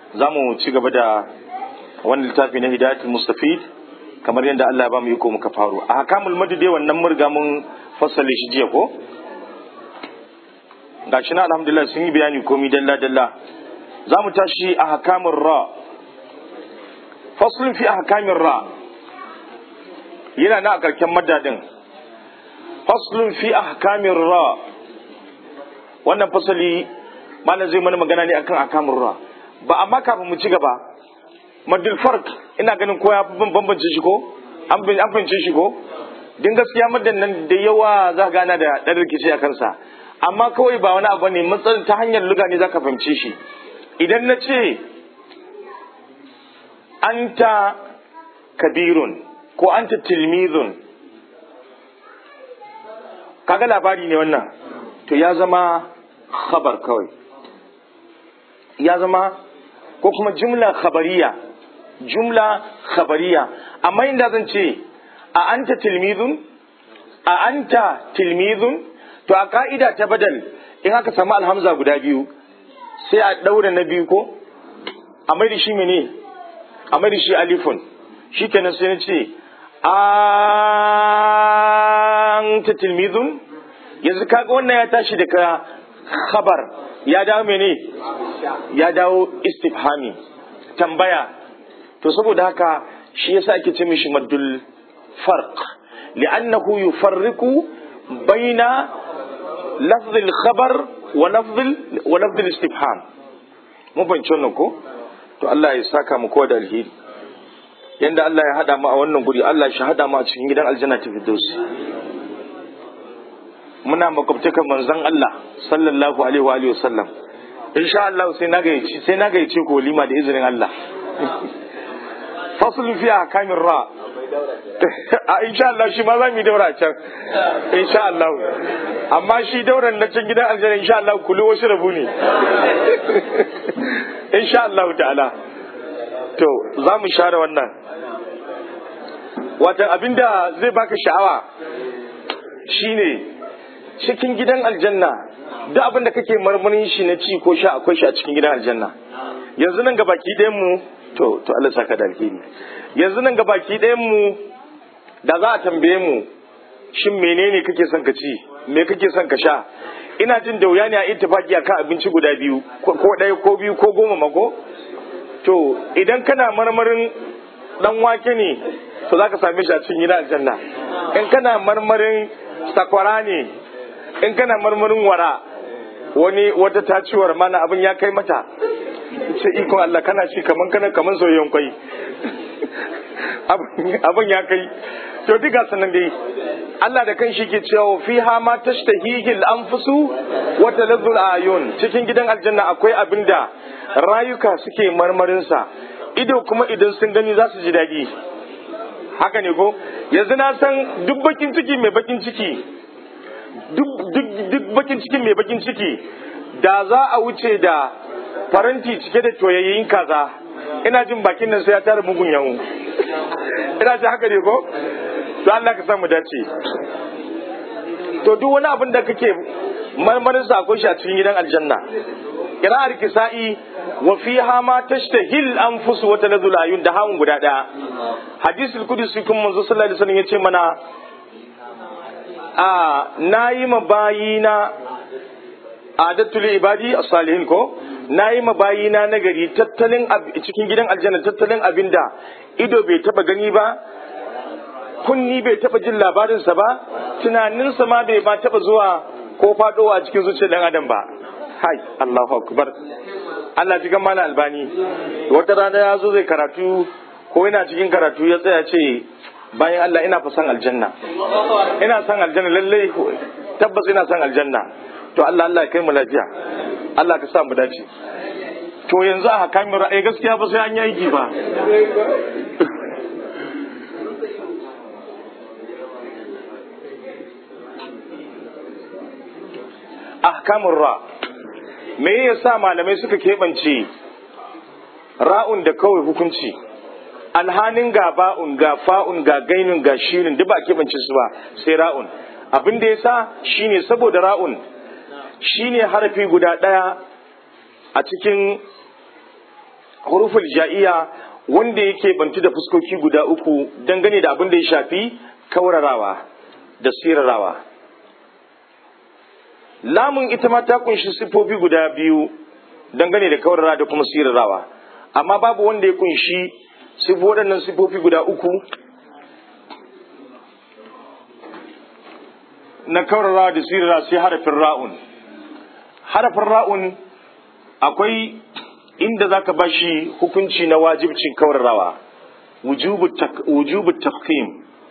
za mu ci gaba da wannan littafi na hidayatul mustafid kamar yadda Allah ya ba mu iko muka faru a hakamul madide wannan mun riga mun fassale shi jiya ko gashi na alhamdulillah sun yi bayani komi dalla dalla za mu tashi a hakamun ra faslun fi a hakamin ra yana na a karken madadin faslun fi a hakamin ra wannan fasali malam zai mana magana ne akan hakamin ra ba amma kafin mu ci gaba madul fark ina ganin ko ya bambance shi ko an fahimce shi ko din gaskiya madan nan da yawa za gana da ɗan rikici a kansa amma kawai ba wani abu ne matsayin ta hanyar luga ne za ka fahimce shi idan na ce anta kabirun ko anta tilmizun kaga labari ne wannan to ya zama khabar kawai ya zama ko kuma jumla khabariya jumla khabariya amma inda zan ce a anta tilmizun a anta tilmizun to a ka'ida ta badal in aka samu alhamza guda biyu sai a ɗaura na biyu ko a mai da shi mene a mai da shi alifun shi kenan sai na ce an ta tilmizun yanzu kaga wannan ya tashi daga khabar ya dawo mene ya dawo istifhami tambaya to saboda haka shi yasa ake ce mishi maddul farq li'annahu yufarriqu baina لفظ الخبر ولفظ ولفظ الاستفهام mun fahimci wannan ko to Allah ya saka mu kowa da alheri yanda Allah ya hada mu a wannan guri Allah shi hada mu a cikin gidan aljanna ta firdaus muna makwabtakan manzon Allah sallallahu alaihi wa alihi wasallam insha Allah sai na gayyaci sai na gayyace ko lima da izinin Allah faslu fi ahkamir ra a insha Allah shi ma za mu yi daura can insha Allah amma shi dauran na can gidan aljanna insha Allah kullu wasu rabu ne insha Allah ta'ala to za mu share wannan watan abinda zai baka sha'awa shine cikin gidan aljanna duk abin da kake marmarin shi na ci ko sha akwai shi a cikin gidan aljanna yanzu nan gabaki ɗayan mu to to Allah saka da alheri yanzu nan gabaki ɗayan mu da za a tambaye mu shin menene kake son ka ci me kake son ka sha ina jin da wuya ne a ittifaki akan abinci guda biyu ko ɗaya ko biyu ko goma mako to idan kana marmarin dan wake ne to za ka same shi a cikin gidan aljanna in kana marmarin sakwara ne in kana marmarin wara wani wata taciwar mana abin ya kai mata ce ikon Allah kana shi kaman kana kaman soyayyen kwai abin ya kai to duka sanan dai Allah da kan shi ke cewa fi ha ma tashtahihi al-anfusu wa talazzul ayun cikin gidan aljanna akwai abinda rayuka suke marmarin sa ido kuma idan sun gani za su ji daɗi haka ne ko yanzu na san duk bakin ciki mai bakin ciki duk bakin ciki mai bakin ciki da za a wuce da faranti cike da toyayyin kaza ina jin bakin nan sai ya tara mugun yawo ina ji haka ne ko to Allah ka samu dace to duk wani abin da kake marmarin sa akwai shi a cikin gidan aljanna qira'ar kisa'i wa fiha ma tashtahil anfus wa tanzul ayun da hawun guda daya hadisul qudsi kun manzo sallallahu alaihi wasallam yace mana a nayi mabayina adatul ibadi as-salihin ko nayi mabayina nagari tattalin cikin gidan aljanna tattalin abinda ido bai taba gani ba kunni bai taba jin labarinsa ba tunaninsa ma bai ba taba zuwa ko fadowa a cikin zuciyar dan adam ba hai Allahu akbar Allah ji mana albani wata rana ya zo zai karatu ko yana cikin karatu ya tsaya ce bayan Allah ina fa san aljanna ina san aljanna lalle tabbas ina san aljanna to Allah Allah ya kai mu lafiya Allah ka sa mu dace to yanzu a hakamin ra'ayi gaskiya ba sai an yi aiki ba ahkamun ra me yasa malamai suka keɓance ra'un da kawai hukunci alhanin ga ba'un ga fa'un ga gainun ga shirin duk ba keɓance su ba sai ra'un abin da yasa shine saboda ra'un shine harafi guda ɗaya a cikin huruful ja'iya wanda yake bantu da fuskoki guda uku dangane da abin da ya shafi kaurarawa da sirarawa lamun ita ma ta kunshi sifofi guda biyu dangane da kaurara da kuma sirarawa amma babu wanda ya kunshi sifo waɗannan sifofi guda uku na kaurara da sirara sai harafin ra'un harafin ra'un akwai inda za ka bashi hukunci na wajibcin kaurarawa wujubu tafkim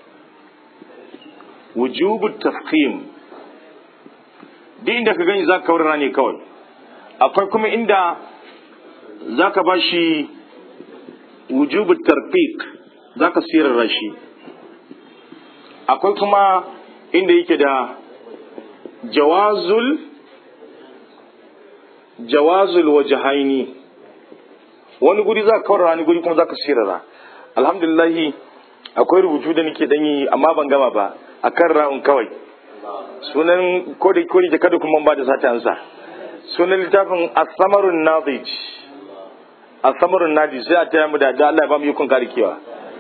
wujubu tafkim duk inda ka gani za ka kaurara ne kawai akwai kuma inda za ka bashi wujubu tarfiq za ka sirara shi akwai kuma inda yake da jawazul jawazul wajahaini wani guri za ka kawar wani guri kuma za ka sirara alhamdulillahi akwai rubutu da nake danyi amma ban gama ba a kan ra'un kawai sunan kodai kodai da kada kuma ba da sata ansa sunan littafin asamarun nazij asamarun nazij sai a taya mu da Allah ya ba mu yukun karikewa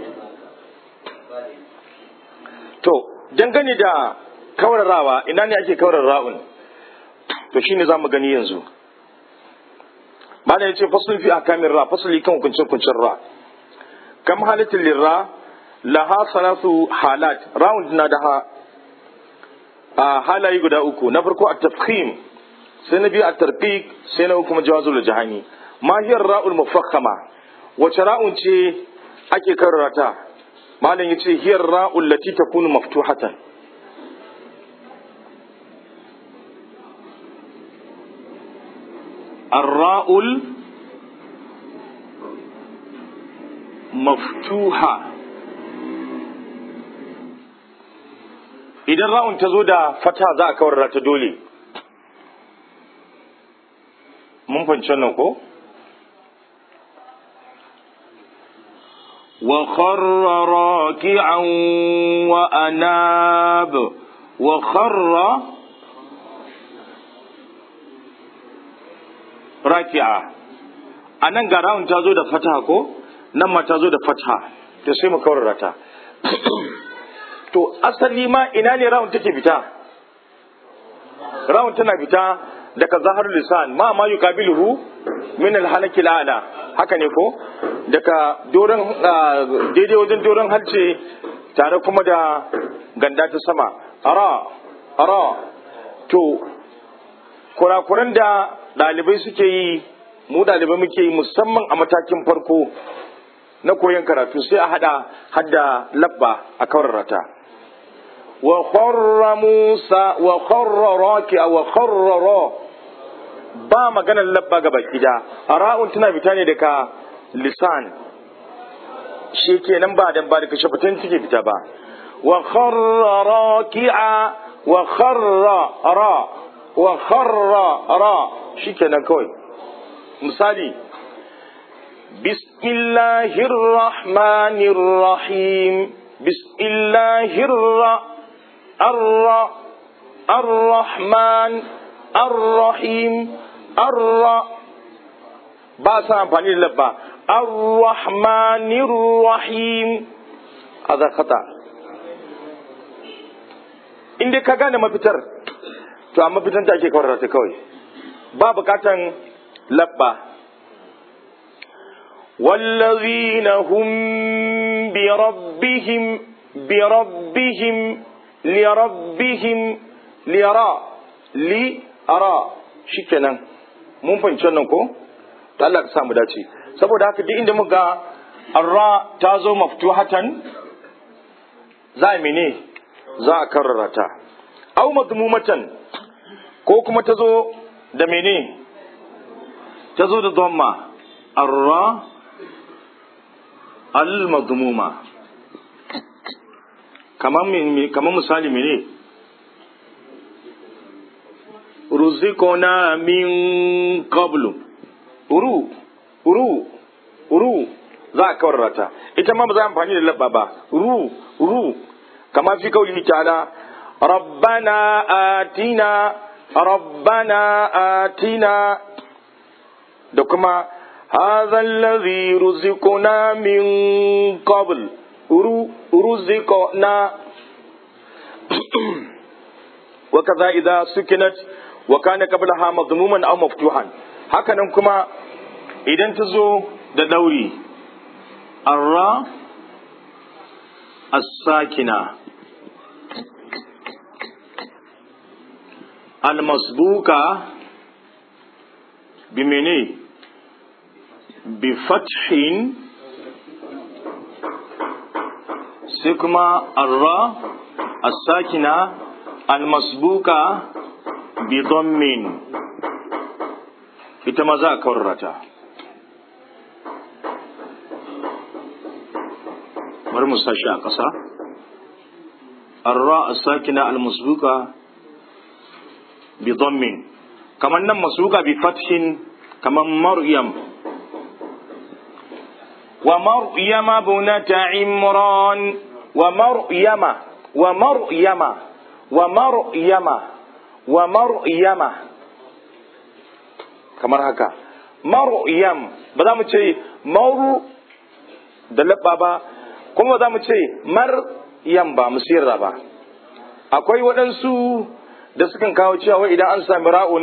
to dangane da kawararawa ina ne ake kawar ra'un to shine za mu gani yanzu malam yace fasul fi akamin ra fasuli kan hukunce hukuncin ra kam halatin lirra laha salatu halat round na da a halaye guda uku na farko at-tafkhim sai na biyu at-tarqiq sai na uku kuma jawazul jahani ma hiya ra'ul mufakhama wace ra'un ce ake karrata malam yace hiya ra'ul lati takunu maftuhatan الراء مفتوحة idan ra'un ta zo da fata za a kawar ta dole mun fahimci wannan ko wa kharra raki'an wa anab wa kharra raki'a a nan ga ra'un ta zo da fata ko nan ma ta zo da fata to sai mu kawar ta to asali ma ina ne ra'un take fita ra'un tana fita daga zahar lisan ma ma yuqabiluhu min alhalaki ala haka ne ko daga doron daidai wajen doron halce tare kuma da ganda ta sama ara ara to kurakuran da ɗalibai suke yi mu ɗalibai muke yi musamman a matakin farko na koyon karatu sai a hada hadda labba a kawarrata wa kharra musa wa kharra raki'a wa kharra ba maganar labba ga baki da ra'un tana fita ne daga lisan shi kenan ba dan ba daga shafatan take fita ba wa kharra raki'a wa kharra ra wa kharra ra shikenan kawai misali bismillahir rahmanir rahim bismillahir arra ar-rahman ar-rahim arra ba sa amfani da labba ar-rahmanir rahim hada khata inda ka gane mafitar to amma fitan ta ake kawar ta kawai ba bukatan labba wallazina hum bi rabbihim bi rabbihim li rabbihim li ara li ara shikenan mun fahimci wannan ko to Allah ka samu dace saboda haka duk inda muga arra ta zo maftuhatan za a mene za a karrara ta au madmumatan ko kuma ta zo da mene ta zo da dhamma arra al-madmuma kamar misali mene ruzikona min qablu uru uru uru za a kawarrata ita ma ba za a amfani da labba ba uru uru kama fi kauli ta'ala rabbana atina rabbana atina da kuma هذا الذي رزقنا من قبل رزقنا وكذا إذا سكنت وكان قبلها مضموما أو مفتوحا هكذا كما إذا تزو دوري الراء الساكنة المسبوكة بمني بفتح سكما الراء الساكنة المسبوكة بضم ita ma za a kawarrata bari mu sashi a ƙasa arra as-sakina al-masbuka bi dhammin kamar nan masbuka bi fathin kamar maryam wa maryama bunata imran wa maryama wa maryama wa maryama wa maryama kamar haka maryam ba za mu ce maru da labba ba kuma ba za mu ce maryam ba mu sirra ba akwai waɗansu da sukan kawo cewa idan an sami ra'un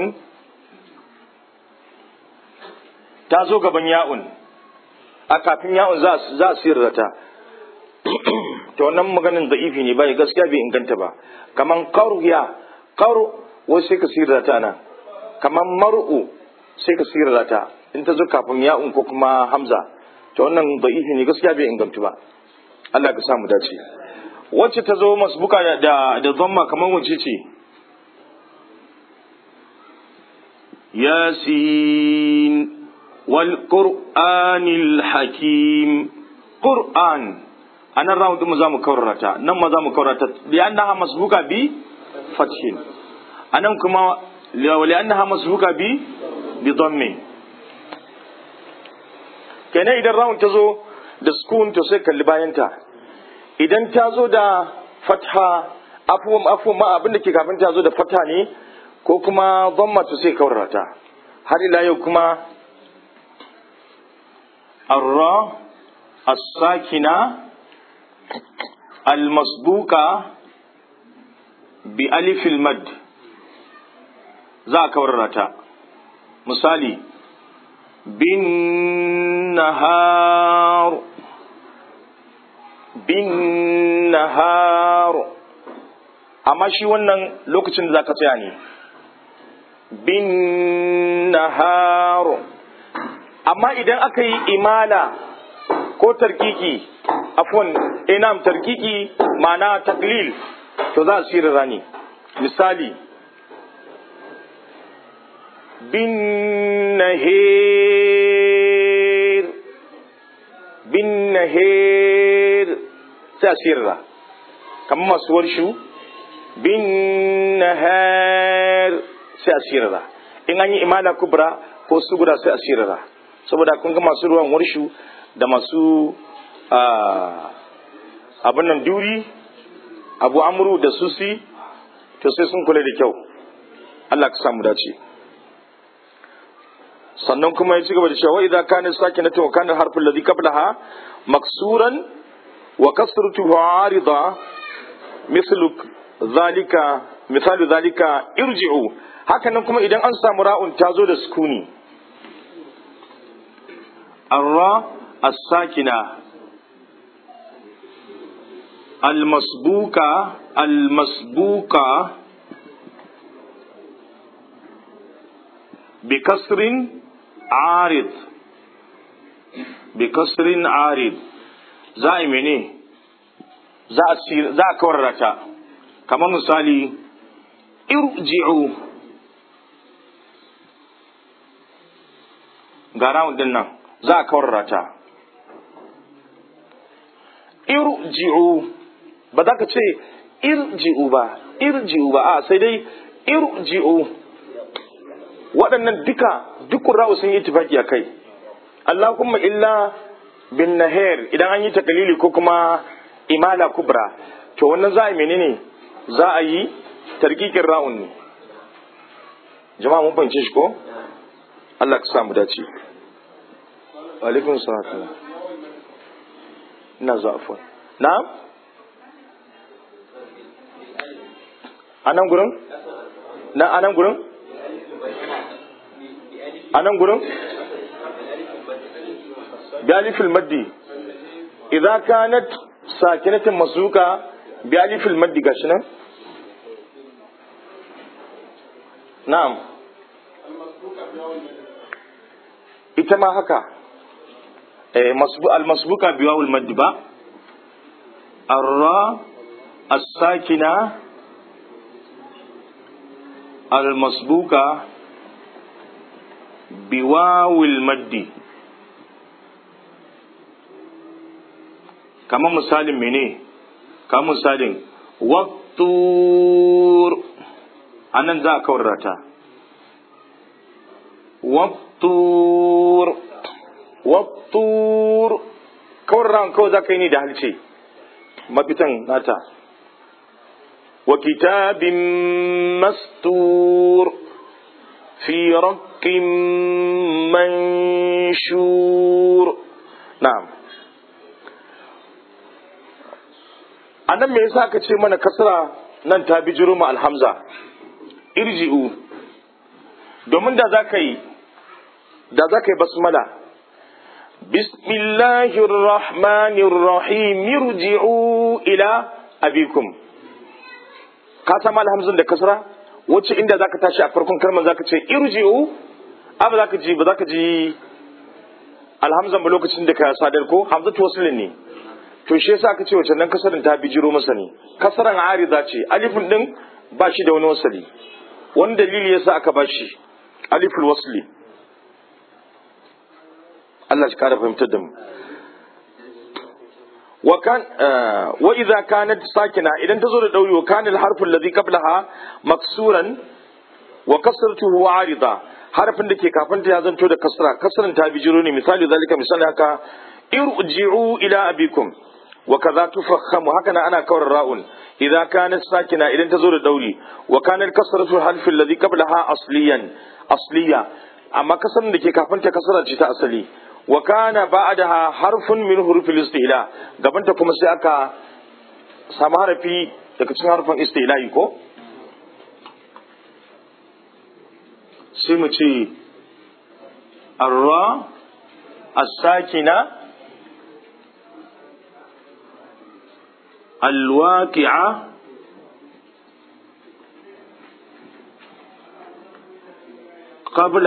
ta zo gaban ya'un a kafin ya'un za a sirrata to wannan maganin da'ifi ne bai gaskiya bai inganta ba kaman qaruya qaru wasu sai ka sirrata nan kaman mar'u sai ka sirrata in ta zo kafin ya'un ko kuma hamza to wannan da'ifi ne gaskiya bai inganta ba Allah ka samu dace wacce ta zo masbuka da da zamma kaman wace ce yasin wal qur'anil hakim qur'an anan rawu din mu zamu kaurata nan ma zamu kaurata li annaha masbuka bi fathin anan kuma li annaha masbuka bi bi dhammi kenan idan rawun ta zo da sukun to sai kalli bayanta idan ta zo da fatha afuwan afuwan ma abin da ke kafin ta zo da fatha ne ko kuma dhamma to sai kaurata har ila yau kuma arra as-sakina al-masbuka bi alifil mad za a kaurata misali bin nahar bin nahar amma shi wannan lokacin da za ka tsaya ne bin nahar amma idan aka yi imala ko tarkiki afwan inam tarkiki ma'ana taklil to za a sirra ne misali bin nahir bin nahir sai a sirra kamar masu warshu bin nahar sai a sirra in an yi imala kubra ko sugura sai a sirra saboda kun ga masu ruwan warshu da masu abin nan duri abu amuru da susi to sai sun kula da kyau Allah ka samu dace sannan kuma ya ci gaba da cewa idza kana sakinatu wa kana harfu alladhi qablaha maksuran wa kasratuhu arida mislu zalika misalu zalika irji'u hakanan kuma idan an samu ra'un ta zo da sukuni arra as-sakina المسبوكة المسبوكة بكسر عارض بكسر عارض زائم ne za a kawarrata kamar misali irji'u ga rawun din nan za a kawarrata irji'u ba za ka ce irji'u ba irji'u ba a sai dai irji'u waɗannan duka dukkan ra'u sun yi tufaki a kai Allahumma illa bin nahir idan an yi takalili ko kuma imala kubra to wannan za a yi menene za a yi tarkikin ra'un ne jama'a mun fahimce shi ko Allah ka samu dace alaikun salatullah ina zuwa afon na a nan gurin na a nan gurin a nan gurin bialifil maddi idza kanat sakinatin masuka bialifil maddi gashi nan na'am ita ma haka المسبوقة بواو المد با الراء الساكنة المسبوقة بواو المد كما مثال مني كما مثال والطور أنا ذا كورتا والطور wattur kawar ran kawai za ka yi ni da halce mafitan nata wa kitabin mastur fi raqqin manshur na'am anan me yasa ka ce mana kasra nan ta bijiro mu alhamza irji'u domin da za ka yi da za ka yi basmala بسم الله الرحمن الرحيم ارجعوا إلى أبيكم كاتم الهمزة da kasra wacce inda zaka tashi a farkon kalmar zaka ce irji'u abu zaka ji ba zaka ji alhamzan ba lokacin da ka sadar ko hamzatu waslin ne to shi yasa aka ce wacce nan kasarin ta bijiro masa ne kasaran arida ce alifin din ba shi da wani wasali wani dalili yasa aka ba shi aliful wasli Allah shi kara fahimtar da mu wa kan wa idza kanat sakina idan ta zo da dauri wa kana al-harfu alladhi qablaha maksuran wa kasratuhu arida harfin da ke kafin ta ya zanto da kasra kasran ta bijiro ne misali zalika misali haka irji'u ila abikum wa kaza tufakhamu haka na ana kawar ra'un idza kanat sakina idan ta zo da dauri wa kana kasratu al-harfi alladhi qablaha asliyan asliya amma kasran da ke kafin ta kasra ce ta asali wa kana ba'daha harfun min hurufil istila gabanta kuma sai aka samu harafi daga cikin harfin istila'i ko sai mu ce arra as-sakina الواقعة قبل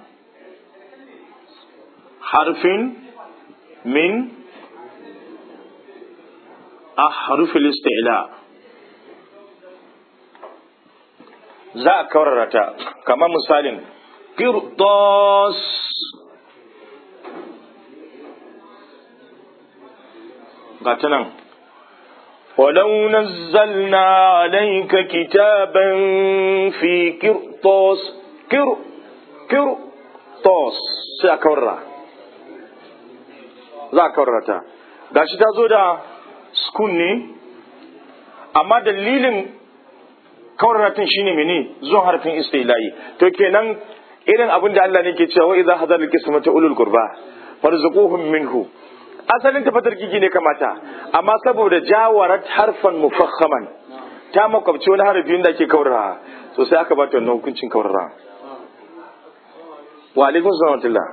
حرف من أحرف الاستعلاء za a kawarara ta kamar misalin kirtos ga ta nan ولو نزلنا عليك كتابا في قرطاس كر قرطاس sai a kawarra za a kawarrata gashi ta zo da skun ne amma dalilin kawarratin shine mene zuwan harfin istilahi to kenan irin abin da Allah ne ke cewa idza hadar al-qismata ulul qurba farzuquhum minhu asalin tafatar gigi ne kamata amma saboda jawarat harfan mufakhaman ta makwabci wani harafin da ake kawarra to sai aka bata wannan hukuncin kawarra wa alaikum salam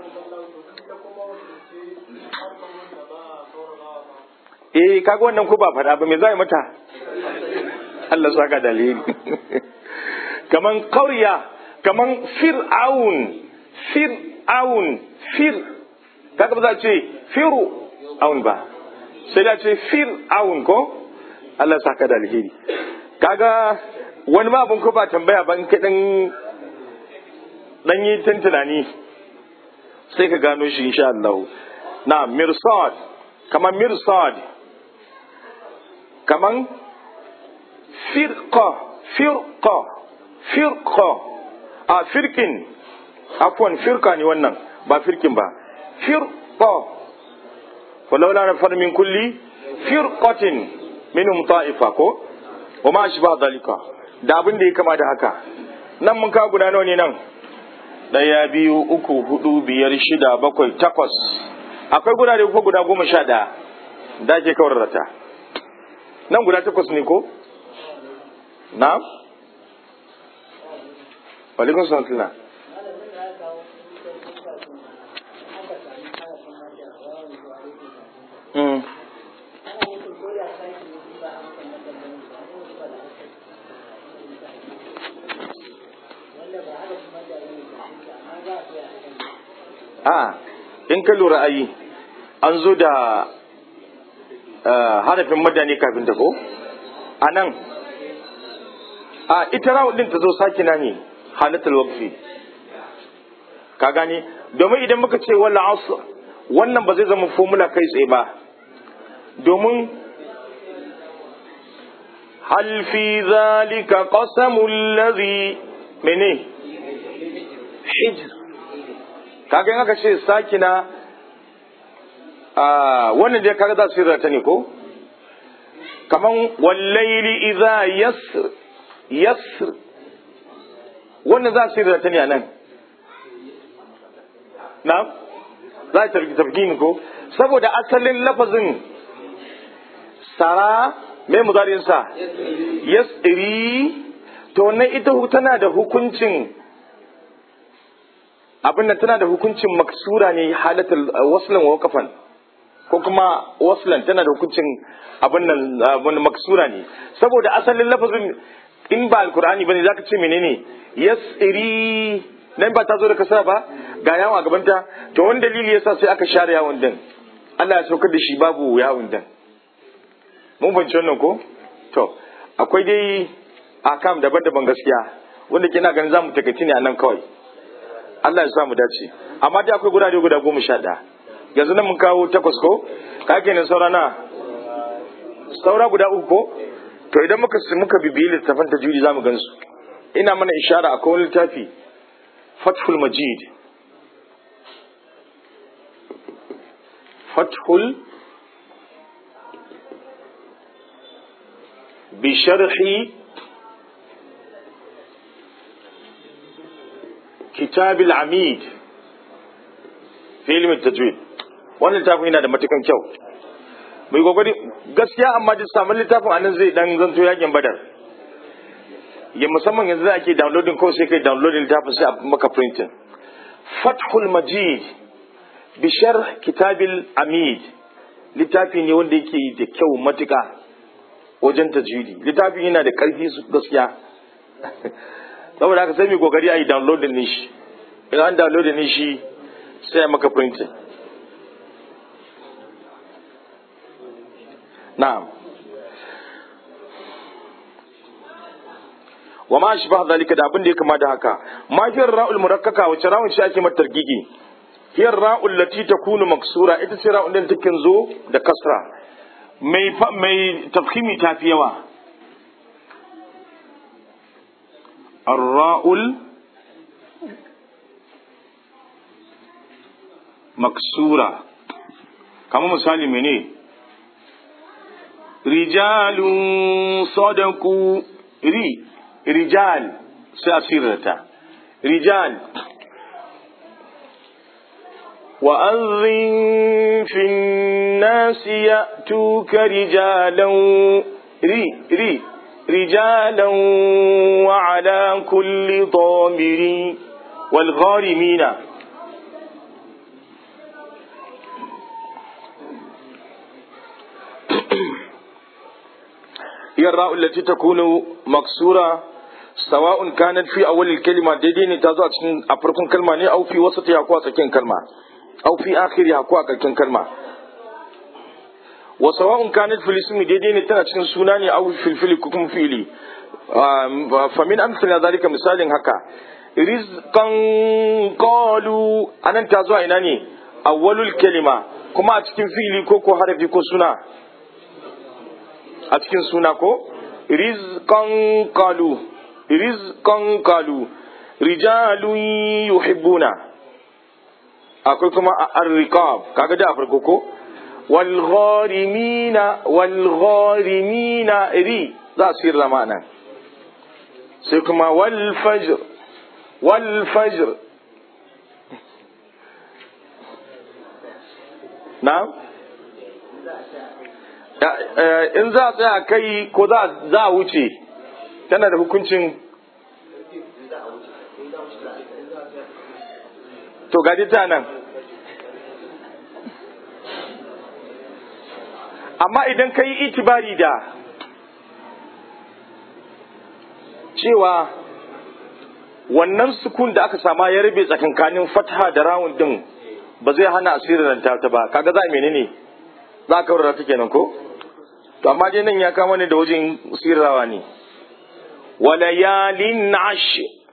eh kaga wannan ko ba faɗa ba me za mata Allah saka dalili kaman qauriya kaman fir'aun fir'aun fir kaga ba za ce firu aun ba sai da ce fir'aun ko Allah saka da alheri kaga wani ma abun ko ba tambaya ban ka dan dan yi tunani sai ka gano shi insha Allah na mirsad kaman mirsad kaman firqa firqa firqa a firkin afwan firka ne wannan ba firkin ba firqa walaula na far min kulli firqatin minhum ta'ifa ko wa ma ashba dalika da abin da ya kama da haka nan mun ka guda nawa ne nan daya biyu uku hudu biyar shida bakwai takwas akwai gurare ko guda goma sha ɗaya da ake kawar ta nan guda takwas ne ko na walikun sanatuna Mm. a in ka lura ayi an zo da harafin madani kafin ta ko a nan a ita rawun din ta zo sakina ne halatul waqfi ka gane domin idan muka ce wala asr wannan ba zai zama formula kai tsaye ba domin hal fi zalika qasamul ladhi mene hijr kaga in aka ce sakina a wannan dai kaga za su ta ne ko kaman wallaili idza yasr yasr wannan za su ta ne a nan na za ta tafki ko saboda asalin lafazin sara mai muzarinsa yasri to wannan ita tana da hukuncin abin nan tana da hukuncin maksura ne halatul waslan wa kafan ko kuma waslan tana da hukuncin abin nan abin maksura ne saboda asalin lafazin in ba alkur'ani bane zaka ce menene yasri nan ba ta zo da kasara ba ga yawon a gabanta to wani dalili yasa sai aka share yawon din Allah ya saukar da shi babu yawon din mun fahimci wannan ko to akwai dai akam daban-daban gaskiya wanda kina ganin zamu takaici ne a nan kawai Allah ya sa mu dace amma dai akwai gurare guda goma sha ɗaya yanzu nan mun kawo takwas ko ka kenan saura na saura guda uku ko to idan muka muka bibiyi littafin tajwidi zamu gan su ina mana ishara akwai wani littafi fathul majid fathul bisharhi كتاب العميد في علم التجويد wannan littafin yana da matukan kyau mai kokari gaskiya amma da samun littafin anan zai dan zanto yakin badar ya musamman yanzu da ake downloading ko sai kai downloading littafin sai a maka printing fathul majid bi sharh kitabil amid littafi ne wanda yake da kyau matuka wajen tajwidi littafin yana da karfi gaskiya saboda haka sai mai kokari a yi downloading din shi idan an downloading din shi sai maka printing na'am wa ma shi ba zalika da abin da ya kama da haka ma hiyar ra'ul murakkaka wace ra'un shi ake mata targigi hiyar ra'ul lati takunu maksura ita ce ra'un din take zo da kasra mai mai tafkhimi tafi yawa الراء مكسورة كما مثال مني رجال صدقوا ري رجال سأسيرتا رجال وأذن في الناس يأتوك رجالا ري ري رجالا وعلى كل ضامر والغارمين هي الراء التي تكون مكسورة سواء كانت في أول الكلمة ديدين تازو أفركم كلمة أو في وسطها أكوا سكين كلمة أو في آخرها أكوا سكين كلمة wa sawa'un kanat fil ismi daidai ne tana cikin suna ne aw fil fili ko kuma fili fa min amsala zalika misalin haka rizqan qalu anan ta zuwa ina ne awwalul kalima kuma a cikin fili ko ko harafi ko suna a cikin suna ko rizqan qalu rizqan qalu rijalun yuhibbuna akwai kuma ar-riqab kaga da farko ko والغارمين والغارمين ري za su yi rama nan sai kuma walfajr walfajr na in za a tsaya kai ko za a wuce tana da hukuncin to gadi ta nan amma idan ka yi itibari da cewa wannan sukun da aka sama ya rabe tsakankanin fatha da rawun din ba zai hana asirin ta ba kaga za a menene za a kawar ta kenan ko to amma dai nan ya kama ne da wajen sirrawa ne walayalin ash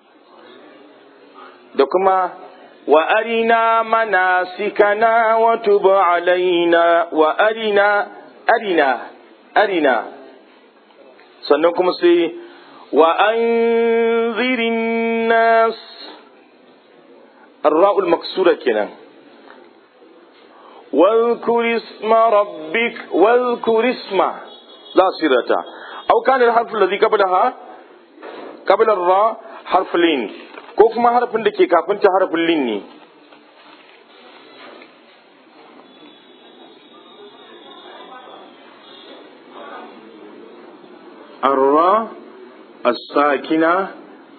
da kuma wa arina manasikana wa tub alaina wa arina arina arina sannan kuma sai wa anzirin nas الراء المكسورة كنا واذكر اسم ربك واذكر اسم لا صيرة أو كان الحرف الذي قبلها قبل الراء حرف لين كوكما حرف لكي كافنت حرف لين الراء الساكنة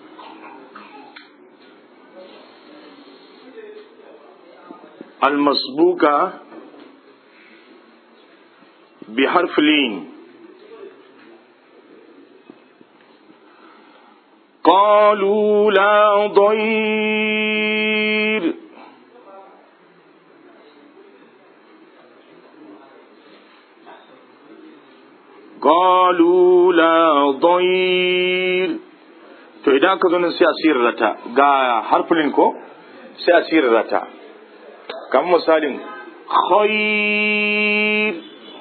المسبوقة بحرف لين قالوا لا ضير قالوا لا ضير to idan ka zo nan sai a sirrata ga harfulin ko sai a sirrata kamar misalin khair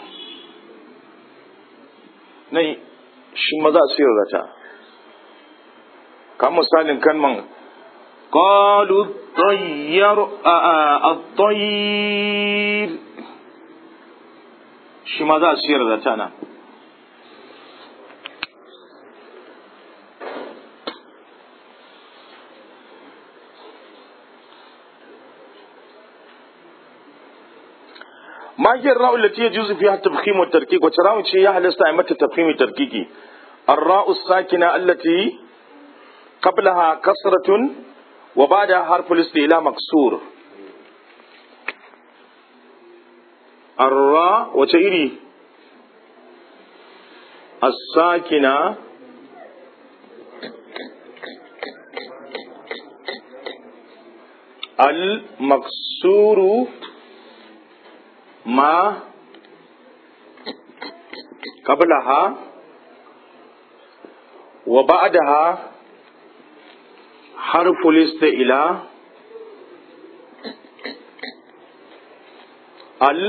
nan shi maza a sirrata kamar misalin kalman قالوا الطير الطير shi ma za a siyar da ta nan ما هي الراء التي يجوز فيها التفخيم والتركيك وتراوي شيء يحدث أئمة التفخيم والتركيك الراء الساكنة التي قبلها كسرة وبعدها حرف الاستئلاء مكسور الراء وتيري الساكنة المكسور ما قبلها وبعدها حرف الاستئلاء ال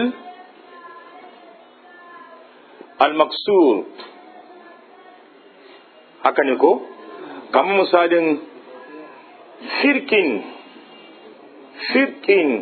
المكسور haka ne ko kamar misalin firkin firkin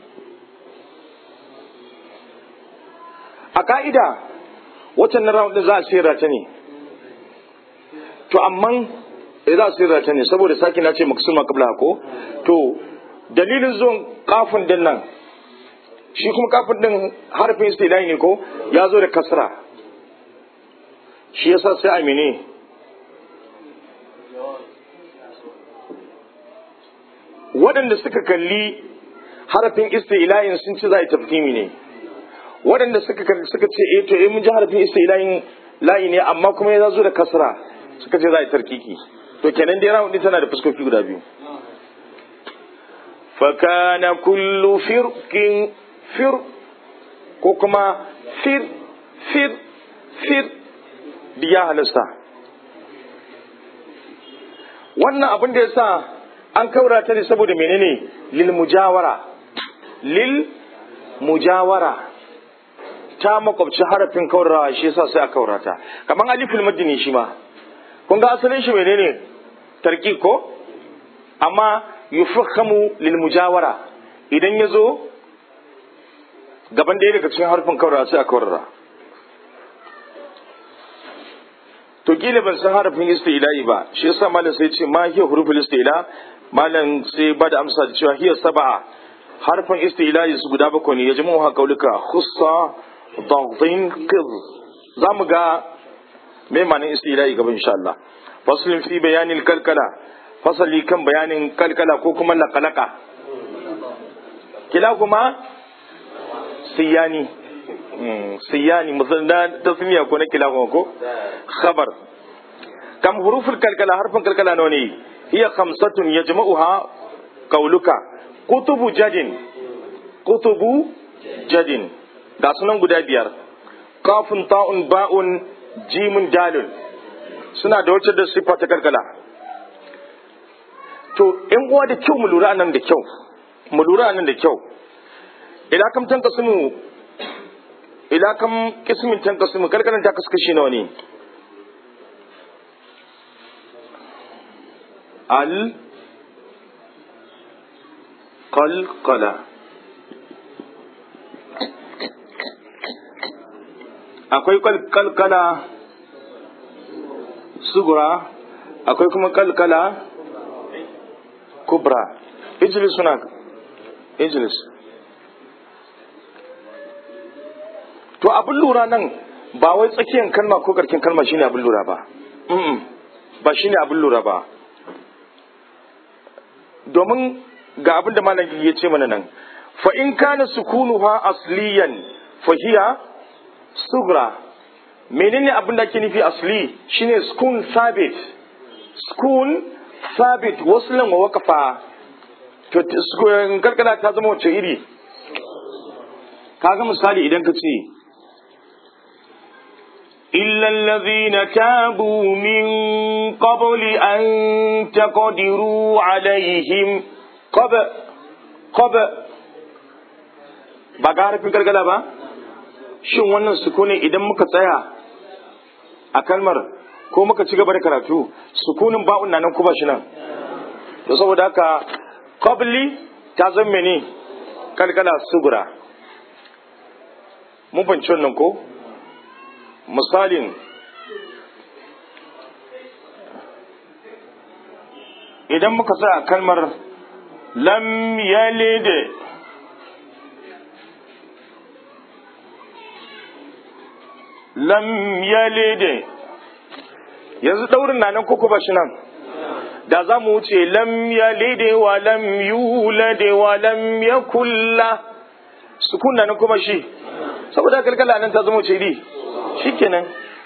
a ka'ida watan na round za a sera ta ne to amma za a sera ta ne saboda saki na ce maksuma kabla ko to dalilin zuwan kafin din nan shi kuma kafin din harfin istilai ne ko ya zo da kasra shi yasa sai a mene waɗanda suka kalli harafin istilayin sun ci za a yi tafkimi ne waɗanda suka suka ce eh to eh mun ji harafin istilayin layi ne amma kuma ya zo da kasra suka ce za a yi tarkiki to kenan dai rawun tana da fuskoki guda biyu fakana kullu firqin fir ko kuma fir fir fir biya halasta wannan abin da ya sa an kaura ta ne saboda menene lil mujawara lil mujawara ta makwabci harafin kaurawa shi yasa sai a kaurata kamar aliful madini shi ma kun ga asalin shi menene tarki ko amma yufakhamu lil mujawara idan ya zo gaban ɗaya daga cikin harfin kaurawa sai a kaurara to kila ban san harafin istila'i ba shi yasa malam sai ce ma hiya huruful istila malam sai ba da amsa da cewa hiya sab'a harfin istilahi su guda bakwai ne ya jima wa kaulika khussa daghin qid za mu ga me ma'anin istilahi gaba insha Allah faslin fi bayanin kalkala fasali kan bayanin kalkala ko kuma lakalaka kila kuma siyani siyani musamman tasmiya ko na kila kuma ko khabar kam huruful kalkala harfin kalkala nawa ne hiya khamsatun yajma'uha qauluka kutubu jadin kutubu jadin ga sunan guda biyar kafin ta'un ba'un jimin dalil suna da wacce da siffa ta kalkala to in uwa da kyau mu lura nan da kyau mu lura nan da kyau ila kam tan kasmu ila kam kismin tan kasmu kalkalan ta kaskashi nawa ne al qalqala akwai kalkala sugura akwai kuma kalkala kubra ijlis suna ijlis to abin lura nan ba wai tsakiyar kalma ko karkin kalma shine abin lura ba ba shine abin lura ba domin ga abin da malam ya ce mana nan fa in kana sukunuha asliyan fa hiya sugra menene abin da ake nufi asli shine sukun sabit sukun sabit waslan wa waqafa to karkara ta zama wace iri kaga misali idan ka ce إلا الذين تابوا من قبل أن تقدروا عليهم قبل قبل ba ga harfin gargada ba shin wannan sukuni idan muka tsaya a kalmar ko muka ci gaba da karatu sukunin ba'un nan kuma shi nan to saboda haka qabli ta zan mene kalkala sugura mun fahimci wannan ko misalin idan muka sa kalmar lam yalid lam yalid yanzu daurin na nan koko ba shi nan da za mu wuce lam yalid wa lam yulad wa lam yakulla sukun na nan kuma shi saboda kalkala nan ta zama ce di shikenan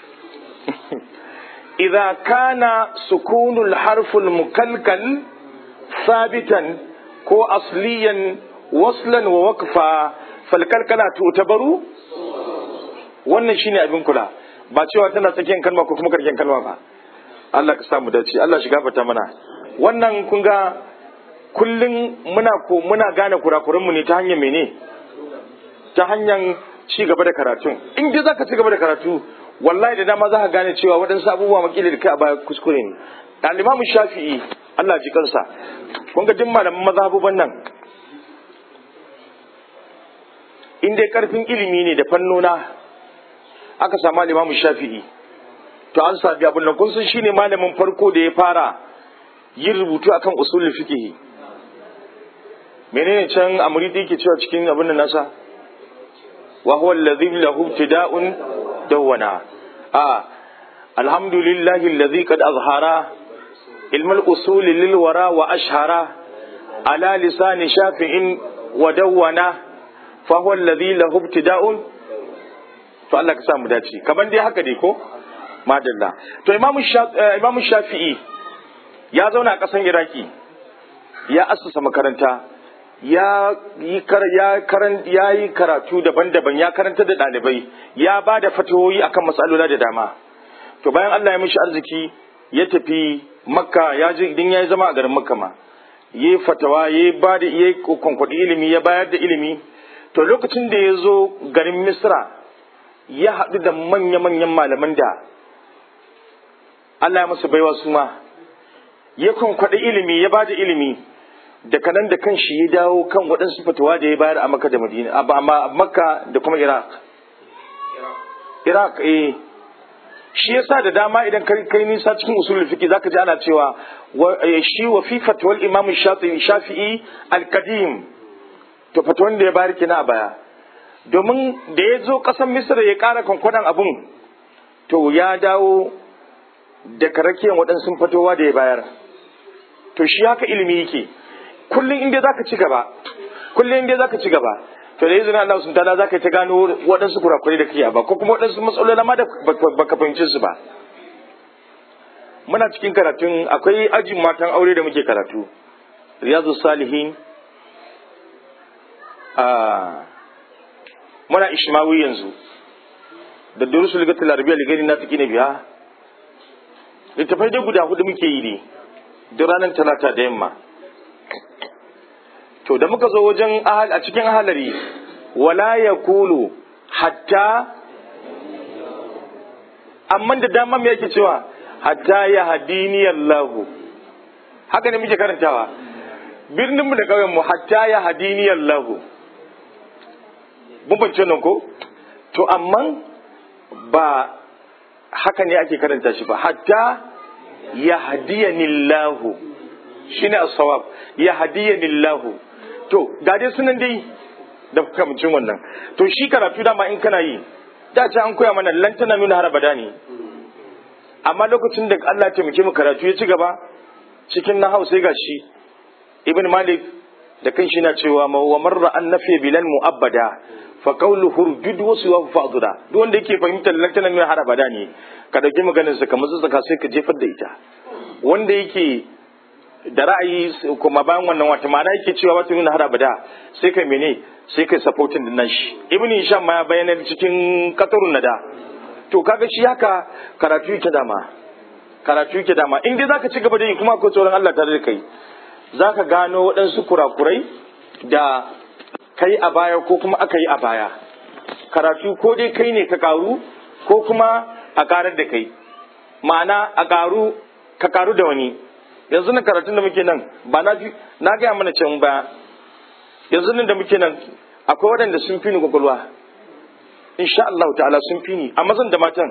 idza kana sukunul harful mukalkal sabitan ko asliyan waslan wa waqfa fal kalkala tutabaru wannan shine abin kula ba cewa tana tsakiyar kalma ko kuma karken kalma ba Allah ka samu dace Allah shiga fata mana wannan kun ga kullun muna ko muna gane kurakuran mu ne ta hanyar mene ta hanyar ci gaba da karatun in dai zaka ci gaba da karatu wallahi da dama za ka gane cewa waɗansu abubuwa makili da kai a baya kuskure ne ɗalimamu shafi'i Allah ji kansa kun ga duk malaman mazhabuban nan in dai karfin ilimi ne da fannona aka samu limamu shafi'i to an sami abin nan kun san shine malamin farko da ya fara yin rubutu akan usulul fiqh menene can amridi yake cewa cikin abin nan nasa wa huwa alladhi lahu ibtida'un dawwana a alhamdulillahi alladhi qad azhara ilm al-usul lil wara wa ashhara ala lisan shafi'in wa dawwana fa huwa alladhi lahu ibtida'un to Allah ka sa mu dace kaman dai haka dai ko madalla to imamu shafi'i ya zauna a ƙasan iraki ya assasa makaranta ya yi ya yi karatu daban-daban ya karanta da ɗalibai ya ba da fatawoyi akan matsaloli da dama to bayan Allah ya mishi arziki ya tafi makka ya je idan ya yi zama a garin makka ma ya yi fatawa ya ba da ya kwankwaɗi ilimi ya bayar da ilimi to lokacin da ya zo garin misra ya haɗu da manya-manyan malaman da Allah ya masa baiwa su ma ya kwankwaɗi ilimi ya bada ilimi da kanan da kan shi ya dawo kan waɗansu fatawa da ya bayar a Makka da Madina a Makka da kuma Iraq Iraq eh shi yasa da dama idan kai kai nisa cikin usulul fiqh zaka ji ana cewa shi wa fi fatwal imam shafi'i shafi'i al-qadim to fata wanda ya bari kina a baya domin da ya zo ƙasar misra ya ƙara kwankwadan abun to ya dawo da karakiyan waɗansu fatowa da ya bayar to shi haka ilimi yake kullum inda za ka ci gaba kullum inda za ka ci gaba to da izinin Allah sun tala za ka ta gano waɗansu kurakurai da kake ba ko kuma waɗansu matsaloli ma da baka fahimci su ba muna cikin karatun akwai ajin matan aure da muke karatu riyadu salihin a muna ishmawi yanzu da durusul gatul arabiya ligari na take ne biya littafai dai guda hudu muke yi ne duk ranar talata da yamma to da muka zo wajen a cikin ahalari wala ya kulu hatta amma da dama me yake cewa hatta ya hadini Allahu haka ne muke karantawa birnin mu da kauyen mu hatta ya hadini Allahu mun bance nan ko to amma ba haka ne ake karanta shi ba hatta ya hadiyani Allahu shine as-sawab ya hadiyani Allahu to ga dai sunan dai da kamcin wannan to shi karatu dama in kana yi da ce an koya mana lantana nuna har abada ne amma lokacin da Allah ya taimake mu karatu ya ci gaba cikin na hausa ga shi ibn malik da kan shi na cewa ma wa marra an nafi bilan mu'abbada fa qawlu hurjud wa suwa fa'dura duk wanda yake fahimtar lantana nuna har abada ne ka dauki maganar sa kamar tsaka sai ka jefar da ita wanda yake da ra'ayi kuma bayan wannan wata ma'ana yake cewa wata nuna har abada sai kai mene sai kai supporting din nashi ibnu hisham ma ya bayyana cikin qatarun nada to kaga shi haka karatu yake dama karatu yake dama in dai zaka ci gaba da yi kuma akwai tsoron Allah tare da kai zaka gano waɗansu kurakurai da kai a baya ko kuma aka yi a baya karatu ko dai kai ne ka karu ko kuma a karar da kai ma'ana a karu ka karu da wani yanzu na karatun da muke nan ba na fi na gaya mana can ba yanzu nan da muke nan akwai waɗanda sun fi ni kwakwalwa insha Allah ta'ala sun fi ni a mazan da matan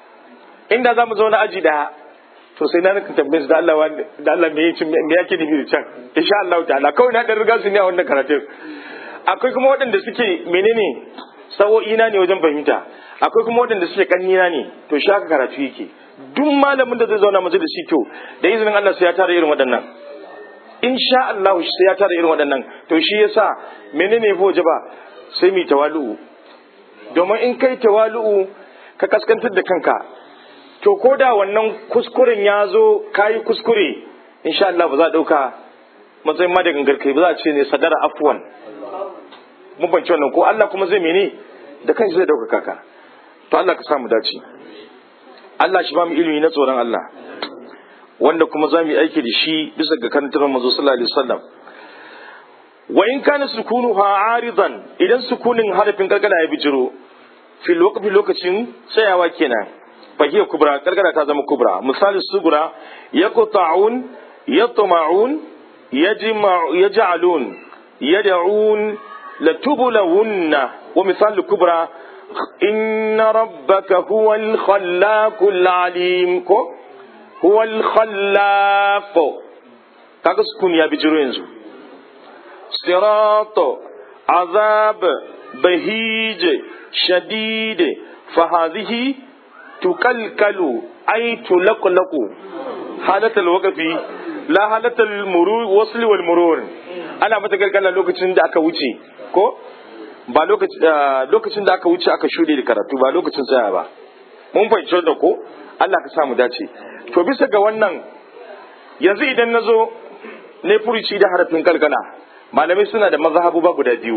inda za mu zauna aji daya to sai na naka tambaye su da Allah da Allah me yake me yake nufi da can insha Allah ta'ala kawai na dan riga su ne a wannan karatun akwai kuma waɗanda suke menene sawo'i na ne wajen fahimta akwai kuma waɗanda suke kannina ne to shi haka karatu yake duk malamin da zai zauna majalisi to da izinin Allah sai ya tara irin waɗannan insha Allah sai ya tara irin waɗannan to shi yasa menene ya waje ba sai mu tawalu'u domin in kai tawalu'u ka kaskantar da kanka to ko da wannan kuskuren ya zo kayi kuskure insha Allah ba za a ɗauka matsayin ma da gangar kai ba za a ce ne sadara afwan mun banci wannan ko Allah kuma zai mene da kanshi zai ɗaukaka ka to Allah ka samu dace Allah shi ba mu ilimi na tsoron Allah wanda kuma za mu yi aiki da shi bisa ga karantar manzo sallallahu alaihi wasallam wa in kana sukunuha aridan idan sukunin harafin gargada ya bijiro fil waqfi lokacin tsayawa kenan fa hiya kubra gargada ta zama kubra misali sugura yaqta'un yatma'un yajma'u yaj'alun yad'un latubulawunna wa misali kubra inna rabbaka huwal khallaqul alim ko huwal khallaq kaga sukun ya bijiro yanzu صراط عذاب بهيج شديد فهذه تكلكل أي تلقلق حالة الوقف لا حالة المرور وصل والمرور أنا متكلكل لوكacin da aka wuce ko ba lokacin da aka wuce aka shuɗe da karatu ba lokacin tsaya ba mun fahimci da ko Allah ka samu dace to bisa ga wannan yanzu idan na zo ne furuci da harafin kalkala malamai suna da mazhabu ba guda biyu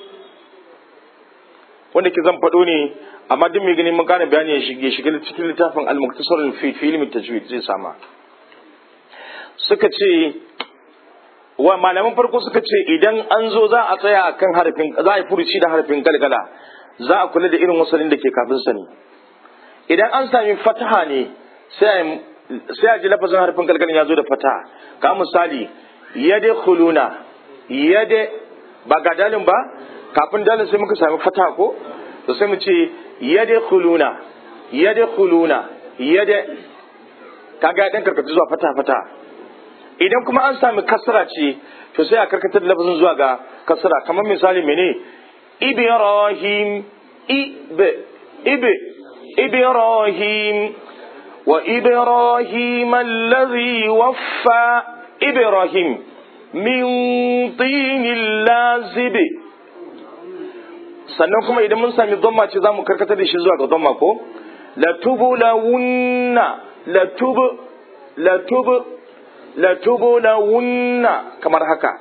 wanda ke zan faɗo ne amma duk mai ganin mun ƙara bayani ya shige shiga cikin littafin al-muktasar fi ilmi tajwid zai sama suka ce wa malaman farko suka ce idan an zo za a tsaya akan harafin za a yi furuci da harafin galgala za a kula da irin wasalin da ke kafin sa ne idan an sami fataha ne sai a ji lafazin harafin galgalan ya zo da fataha ka misali yadkhuluna yade ba ga dalin ba kafin dalin sai muka sami fata ko to sai mu ce yade khuluna yade khuluna yade kaga dan karkata zuwa fata fata idan kuma an sami kasra ce to sai a karkatar da lafazin zuwa ga kasra kamar misali mene ibrahim ibe ibe ibrahim wa ibrahim allazi waffa ibrahim min tinin lazibi sannan kuma idan mun sami dhamma ce za mu karkatar da shi zuwa ga dhamma ko latubulawunna latubu latubu latubulawunna kamar haka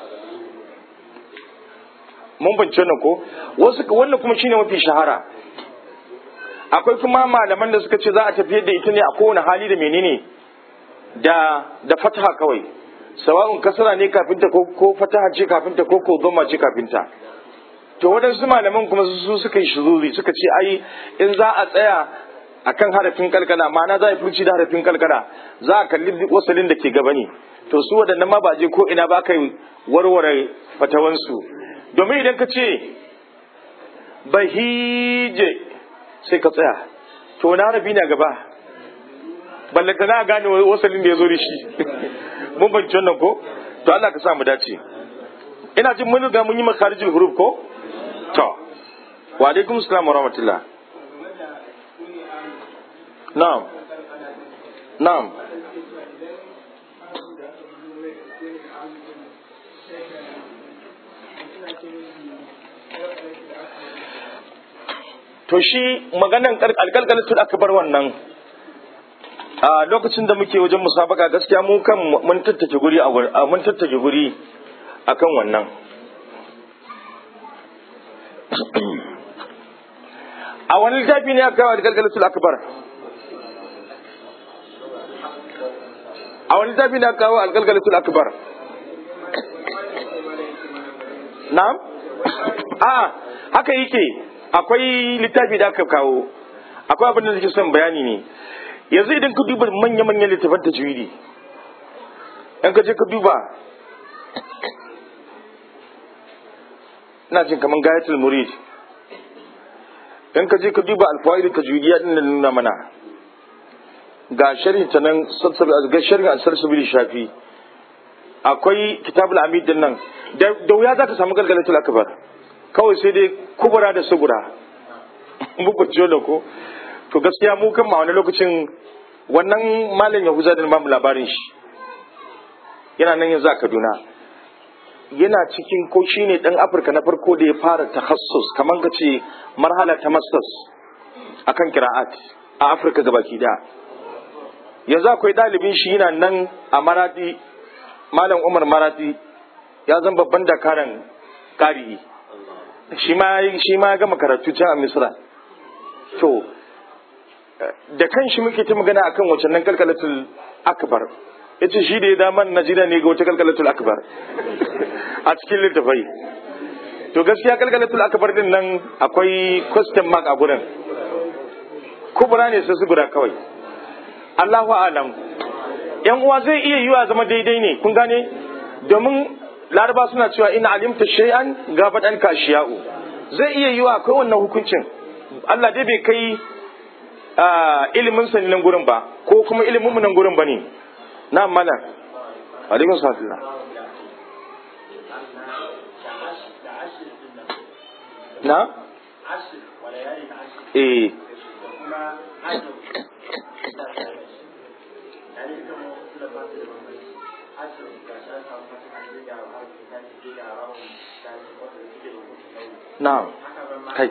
mun bance wannan ko wasu wannan kuma shine mafi shahara akwai kuma malaman da suka ce za a tafiyar da ita ne a kowane hali da menene da da fataha kawai sawa'un kasara ne kafinta ko ko fataha ce kafinta ko ko dhamma ce kafinta to waɗansu malaman kuma su suka yi shuzuri suka ce ai in za a tsaya akan harafin kalkala ma'ana za a furci da harafin kalkala za a kalli wasalin da ke gaba ne to su waɗannan ma ba je ko ina ba kai warware fatawansu domin idan ka ce bahije sai ka tsaya to wani harafi na gaba ballanta na gane wasalin da ya zo da shi mun banci wannan ko to Allah ka sa mu dace ina jin mun riga mun yi makarijin huruf ko to wa alaikum assalam wa rahmatullah na'am na'am to shi maganan alkalkalatul akbar wannan a lokacin da muke wajen musabaka gaskiya mu kan mun tattake guri a mun tattake guri akan wannan a wani littafi ne aka kawo alkalkalatul akbar a wani littafi ne aka kawo alkalkalatul akbar na'am a haka yake akwai littafi da aka kawo akwai abin da nake son bayani ne yanzu idan ka duba manya-manyan littafan tajwidi in ka je ka duba ina jin kamar gayatul murid in ka je ka duba alfawaidu tajwidiyya din nan nuna mana ga sharhi ta nan ga sharhi an sarsabil shafi akwai kitabul amid din nan da wuya za ka samu galgalatul akbar kawai sai dai kubura da sugura muku ciyo da ko to gaskiya mu kan ma wani lokacin wannan malam yahuza da mamu labarin shi yana nan yanzu a kaduna yana cikin ko shi ne ɗan afirka na farko da ya fara tahassus kamar ka ce marhala ta masters akan kira'at a afirka gabaki da yanzu akwai ɗalibin shi yana nan a maradi malam umar maradi ya zan babban dakaran ƙari shi ma ya gama karatu can a misra to da kan shi muke ta magana akan wacce nan kalkalatul akbar ya ce shi da ya damar najeriya ne ga wata kalkalatul akbar a cikin littafai to gaskiya kalkalatul akbar din nan akwai question mark a gurin kubura ne sai su guda kawai allahu alam yan uwa zai iya yiwa zama daidai ne kun gane domin laraba suna cewa ina alimta shay'an gabat an kashiya'u zai iya yiwa akwai wannan hukuncin Allah dai bai kai ilimin sa nan gurin ba ko kuma ilimin mu nan gurin bane na mana alaikum salam na eh Na'am. Kai.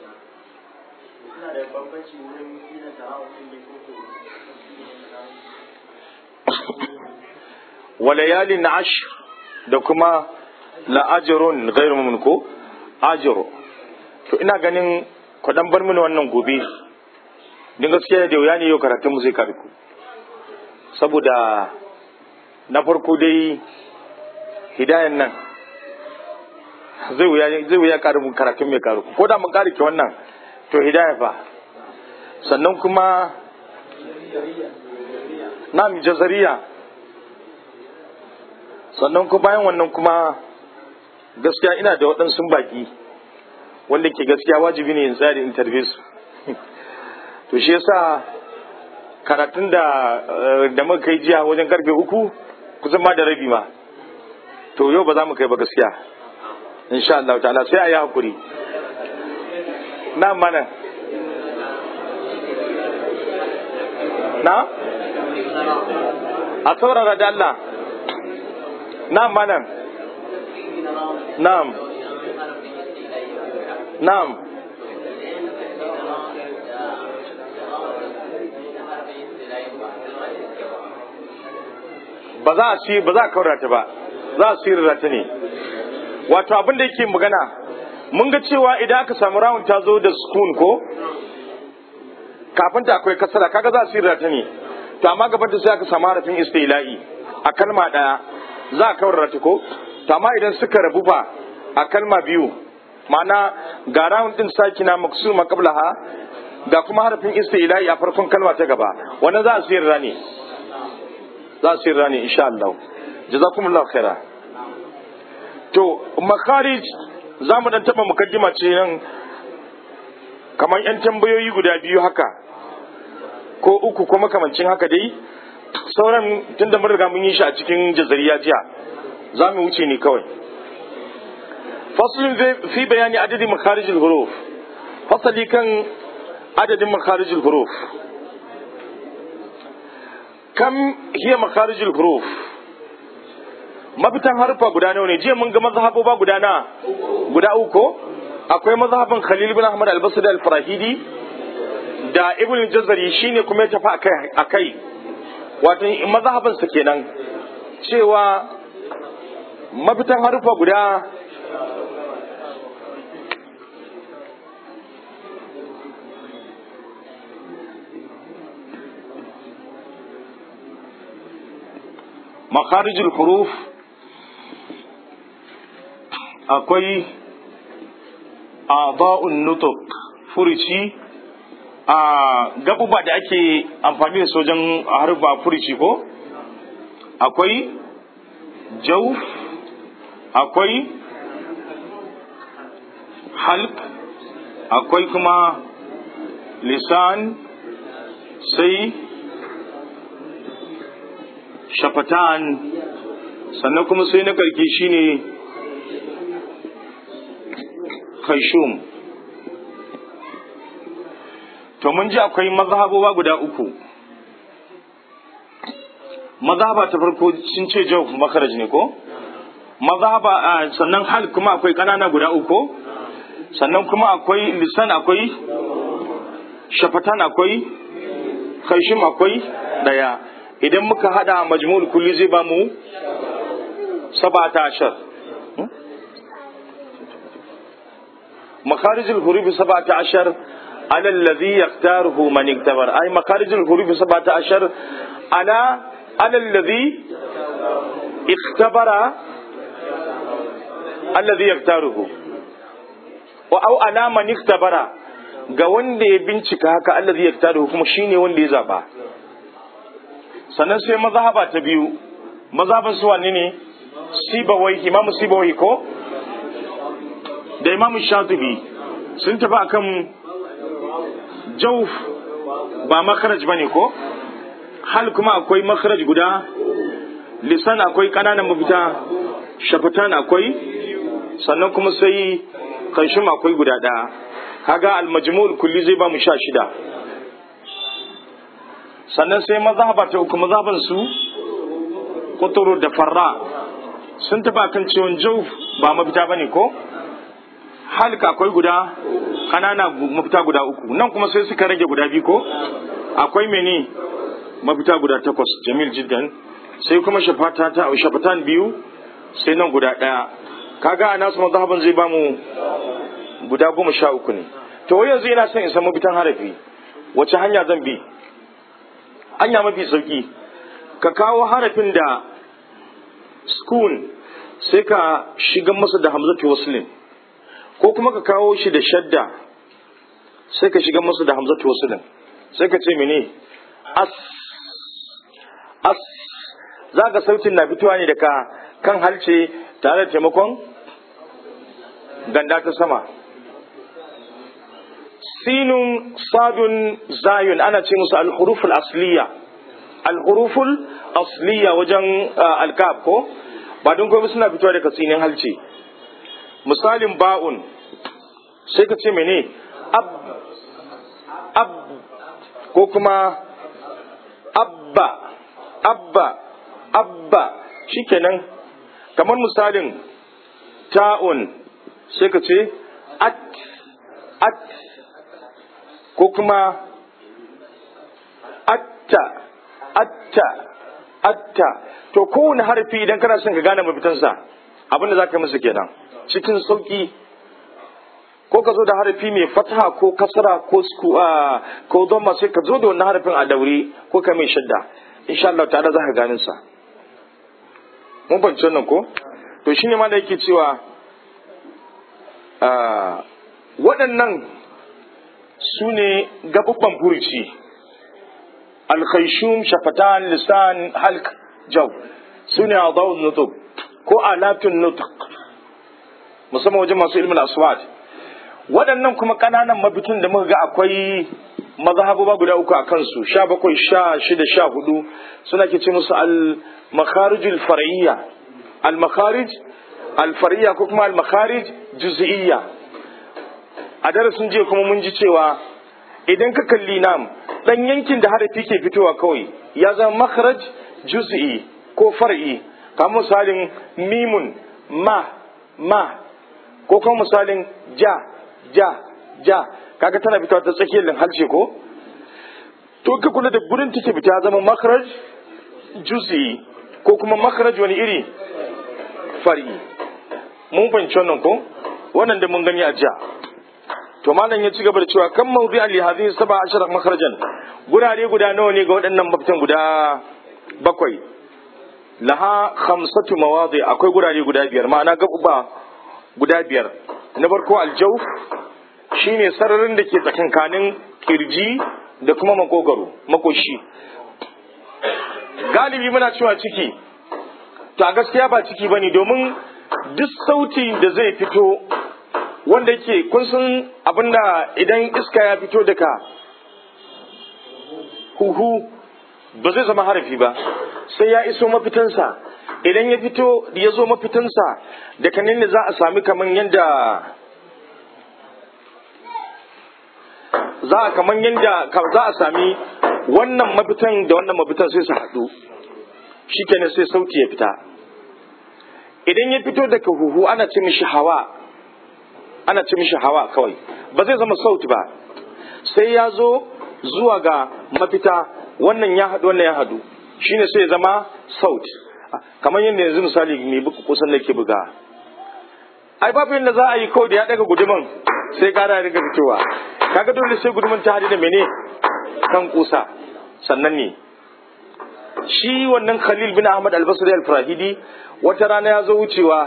Walayalin ashir da kuma la'ajirun gairu mun ko ajiro to ina ganin ku dan bar mini wannan gobe din gaskiya da wuya ne yau karatun mu zai karku saboda na farko dai hidayan nan zai wuya zai wuya karu karatun mai karu ko da mun kare ki wannan to hidaya fa sannan kuma na jazariya sannan kuma bayan wannan kuma gaskiya ina da waɗansu baki wanda ke gaskiya wajibi ne in tsari interview su to shi yasa karatun da da muka kai jiya wajen karfe uku kusan ma da rabi ma to yau ba za mu kai ba gaskiya insha Allah ta'ala sai a yi hakuri na mana na a saurara da Allah na mana na'am na'am ba za a ci ba za a kaurata ba za a sirra ta ne wato abin da yake magana mun ga cewa idan aka samu rawun ta zo da spoon ko kafin ta akwai kasara kaga za a sirra ta ne to amma gaban ta sai aka samu harafin istila'i a kalma daya za a kaurara ta ko to amma idan suka rabu fa a kalma biyu ma'ana ga rawun din sakina maksuma qablaha ga kuma harafin istila'i a farkon kalma ta gaba wannan za a sirra ne za a sirra ne insha Allah jazakumullahu khaira to makharij za mu dan taba mukaddima ce nan kamar yan tambayoyi guda biyu haka ko uku ko makamancin haka dai sauran tun da mun riga mun yi shi a cikin jazariya jiya za mu wuce ne kawai faslun fi bayani adadin makharijul huruf fasali kan adadin makharijul huruf kam hiya makharijul huruf mafitan harfa guda nawa ne jiya mun ga mazhaboba guda na guda uku akwai mazhabin Khalil bin Ahmad al-Basri al-Farahidi da Ibn Jazari shine kuma ya tafi akai akai wato mazhabin sa kenan cewa mafitan harfa guda makharijul huruf akwai a nutuk furici a gabuba da ake amfani da sojan harba furici ko akwai jauf akwai halk akwai kuma lisan sai shafatan sannan kuma sai na karki shine khayshum to mun ji akwai mazhaboba guda uku mazhaba ta farko sun ce jawf makaraj ne ko mazhaba sannan hal kuma akwai kanana guda uku sannan kuma akwai lisan akwai shafatan akwai khayshum akwai daya idan muka hada majmul kulli zai ba mu sabata ashar مخارج الحروف سبعة عشر على الذي يختاره من اكتبر أي مخارج الحروف سبعة عشر على على الذي اختبر الذي يختاره أو على من اختبر ga wanda ya bincika haka allazi yaktaru kuma shine wanda ya zaba sannan sai mazhaba ta biyu mazhaban su wanne ne sibawai imamu sibawai ko da imamu shatibi sun tafi akan jauf ba makaraj ba ne ko hal kuma akwai makaraj guda lisan akwai ƙananan mafita shafatan akwai sannan kuma sai kanshim akwai guda ɗaya kaga almajmul kulli zai ba mu sha shida sannan sai mazhaba ta uku mazhaban su kuturu da farra sun tafi akan ciwon jauf ba mafita bane ko halka akwai guda kanana mafita guda uku nan kuma sai suka rage guda biyu ko akwai mene mafita guda takwas jamil jiddan sai kuma shafata ta shafatan biyu sai nan guda daya kaga a nasu mazhaban zai bamu guda goma sha uku ne to wai yanzu ina son in san mafitan harafi wace hanya zan bi hanya mafi sauki ka kawo harafin da skun sai ka shiga masa da hamzatu waslin ko kuma ka kawo shi da shadda sai ka shiga masa da hamzatu waslin sai ka ce mene as as za ka sautin na fitowa ne daga kan halce tare da taimakon ganda ta sama sinun sadun zayun ana ce musu al-huruful asliya al-huruful asliya wajen alkaf ko ba don komai suna fitowa daga tsinin halce misalin ba'un sai ka ce mene ab ab ko kuma abba abba abba shikenan kamar misalin ta'un sai ka ce at at ko kuma atta atta atta to kowane harfi idan kana son ka gane mafitansa abinda za ka masa kenan cikin sauki ko ka zo da harafi mai fataha ko kasara ko ko zama sai ka zo da wannan harafin a daure ko ka mai shadda insha Allah ta'ala za ka ganin sa mun fahimci wannan ko to shine ma da yake cewa waɗannan su ne gabubban furuci alkhayshum shafatan lisan halk jaw su ne adawun nutub ko alatun nutq musamman wajen masu ilmin aswat waɗannan kuma ƙananan mabitun da muka ga akwai mazhabuba guda uku a kansu sha bakwai sha shida sha hudu suna ke ce musu al-makharijul far'iyya al-makharij al-far'iyya ko kuma al-makharij juz'iyya a darasin jiya kuma mun ji cewa idan ka kalli nam dan yankin da harafi ke fitowa kawai ya zama makharaj juz'i ko far'i kamar misalin mimun ma ma ko kuma misalin ja ja ja kaga tana fitowa ta tsakiyar harshe ko to ka kula da gurin take fita zama makharaj juz'i ko kuma makharaj wani iri fari mun fahimci wannan ko wannan da mun gani a ja to malam ya ci gaba da cewa kan mawdi ali hadhihi sab'a ashara makharajan gurare guda nawa ne ga waɗannan mafitan guda bakwai laha khamsatu mawadi akwai gurare guda biyar ma'ana gabuba guda biyar na farko aljawf shine sararin da ke tsakankanin kirji da kuma makogaro makoshi galibi muna cewa ciki to a gaskiya ba ciki bane domin duk sauti da zai fito wanda yake kun san abinda idan iska ya fito daga huhu ba zai zama harafi ba sai ya iso mafitansa idan ya fito ya zo mafitansa da kanin ne za a sami kamar yadda za a kamar yadda za a sami wannan mafitan da wannan mafitan sai su haɗu shikenan sai sauti ya fita idan ya fito daga huhu ana ce mishi hawa ana ce mishi hawa kawai ba zai zama sauti ba sai ya zo zuwa ga mafita wannan ya haɗu wannan ya haɗu shine sai ya zama sauti kamar yadda yanzu misali mai buku kusan da ke buga ai babu yadda za a yi kawai da ya daga guduman sai gara ya riga fitowa kaga dole sai guduman ta hadu da mene kan kusa sannan ne shi wannan khalil bin ahmad albasri al-farahidi wata rana ya zo wucewa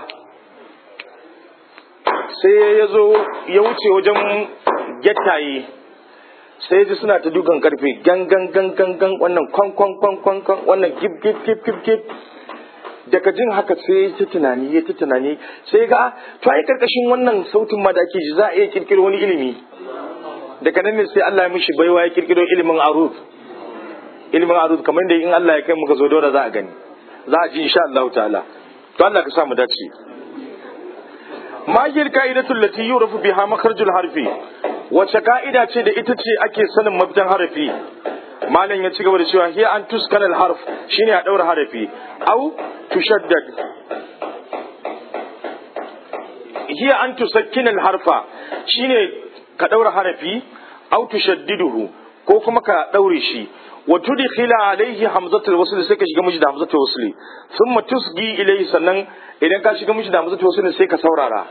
sai ya zo ya wuce wajen gettaye sai ji suna ta dukan karfe gan gan gan gan gan wannan kwan kwan kwan kwan kwan wannan gib gib gib gib gib daga jin haka sai ya ta tunani ya ta tunani sai ga to ai karkashin wannan sautin ma da ake ji za a iya kirkiro wani ilimi daga nan ne sai Allah ya mishi baiwa ya kirkiro ilimin arud ilimin arud kamar da in Allah ya kai muka zo dole za a gani za a ji insha Allah ta'ala to Allah ka sa mu dace ma hiya ka'idatu allati yurafu biha makharjul harfi wace ka'ida ce da ita ce ake sanin mafitan harafi malam ya ci gaba da cewa hiya an tuskana al harf shine a daura harafi au tushaddad hiya an tusakkina al harfa shine ka daura harafi au tushaddiduhu ko kuma ka daure shi wa tudkhila alayhi hamzatul wasl sai ka shiga miji da hamzatul wasl thumma tusgi ilayhi sannan idan ka shiga miji da hamzatul wasl sai ka saurara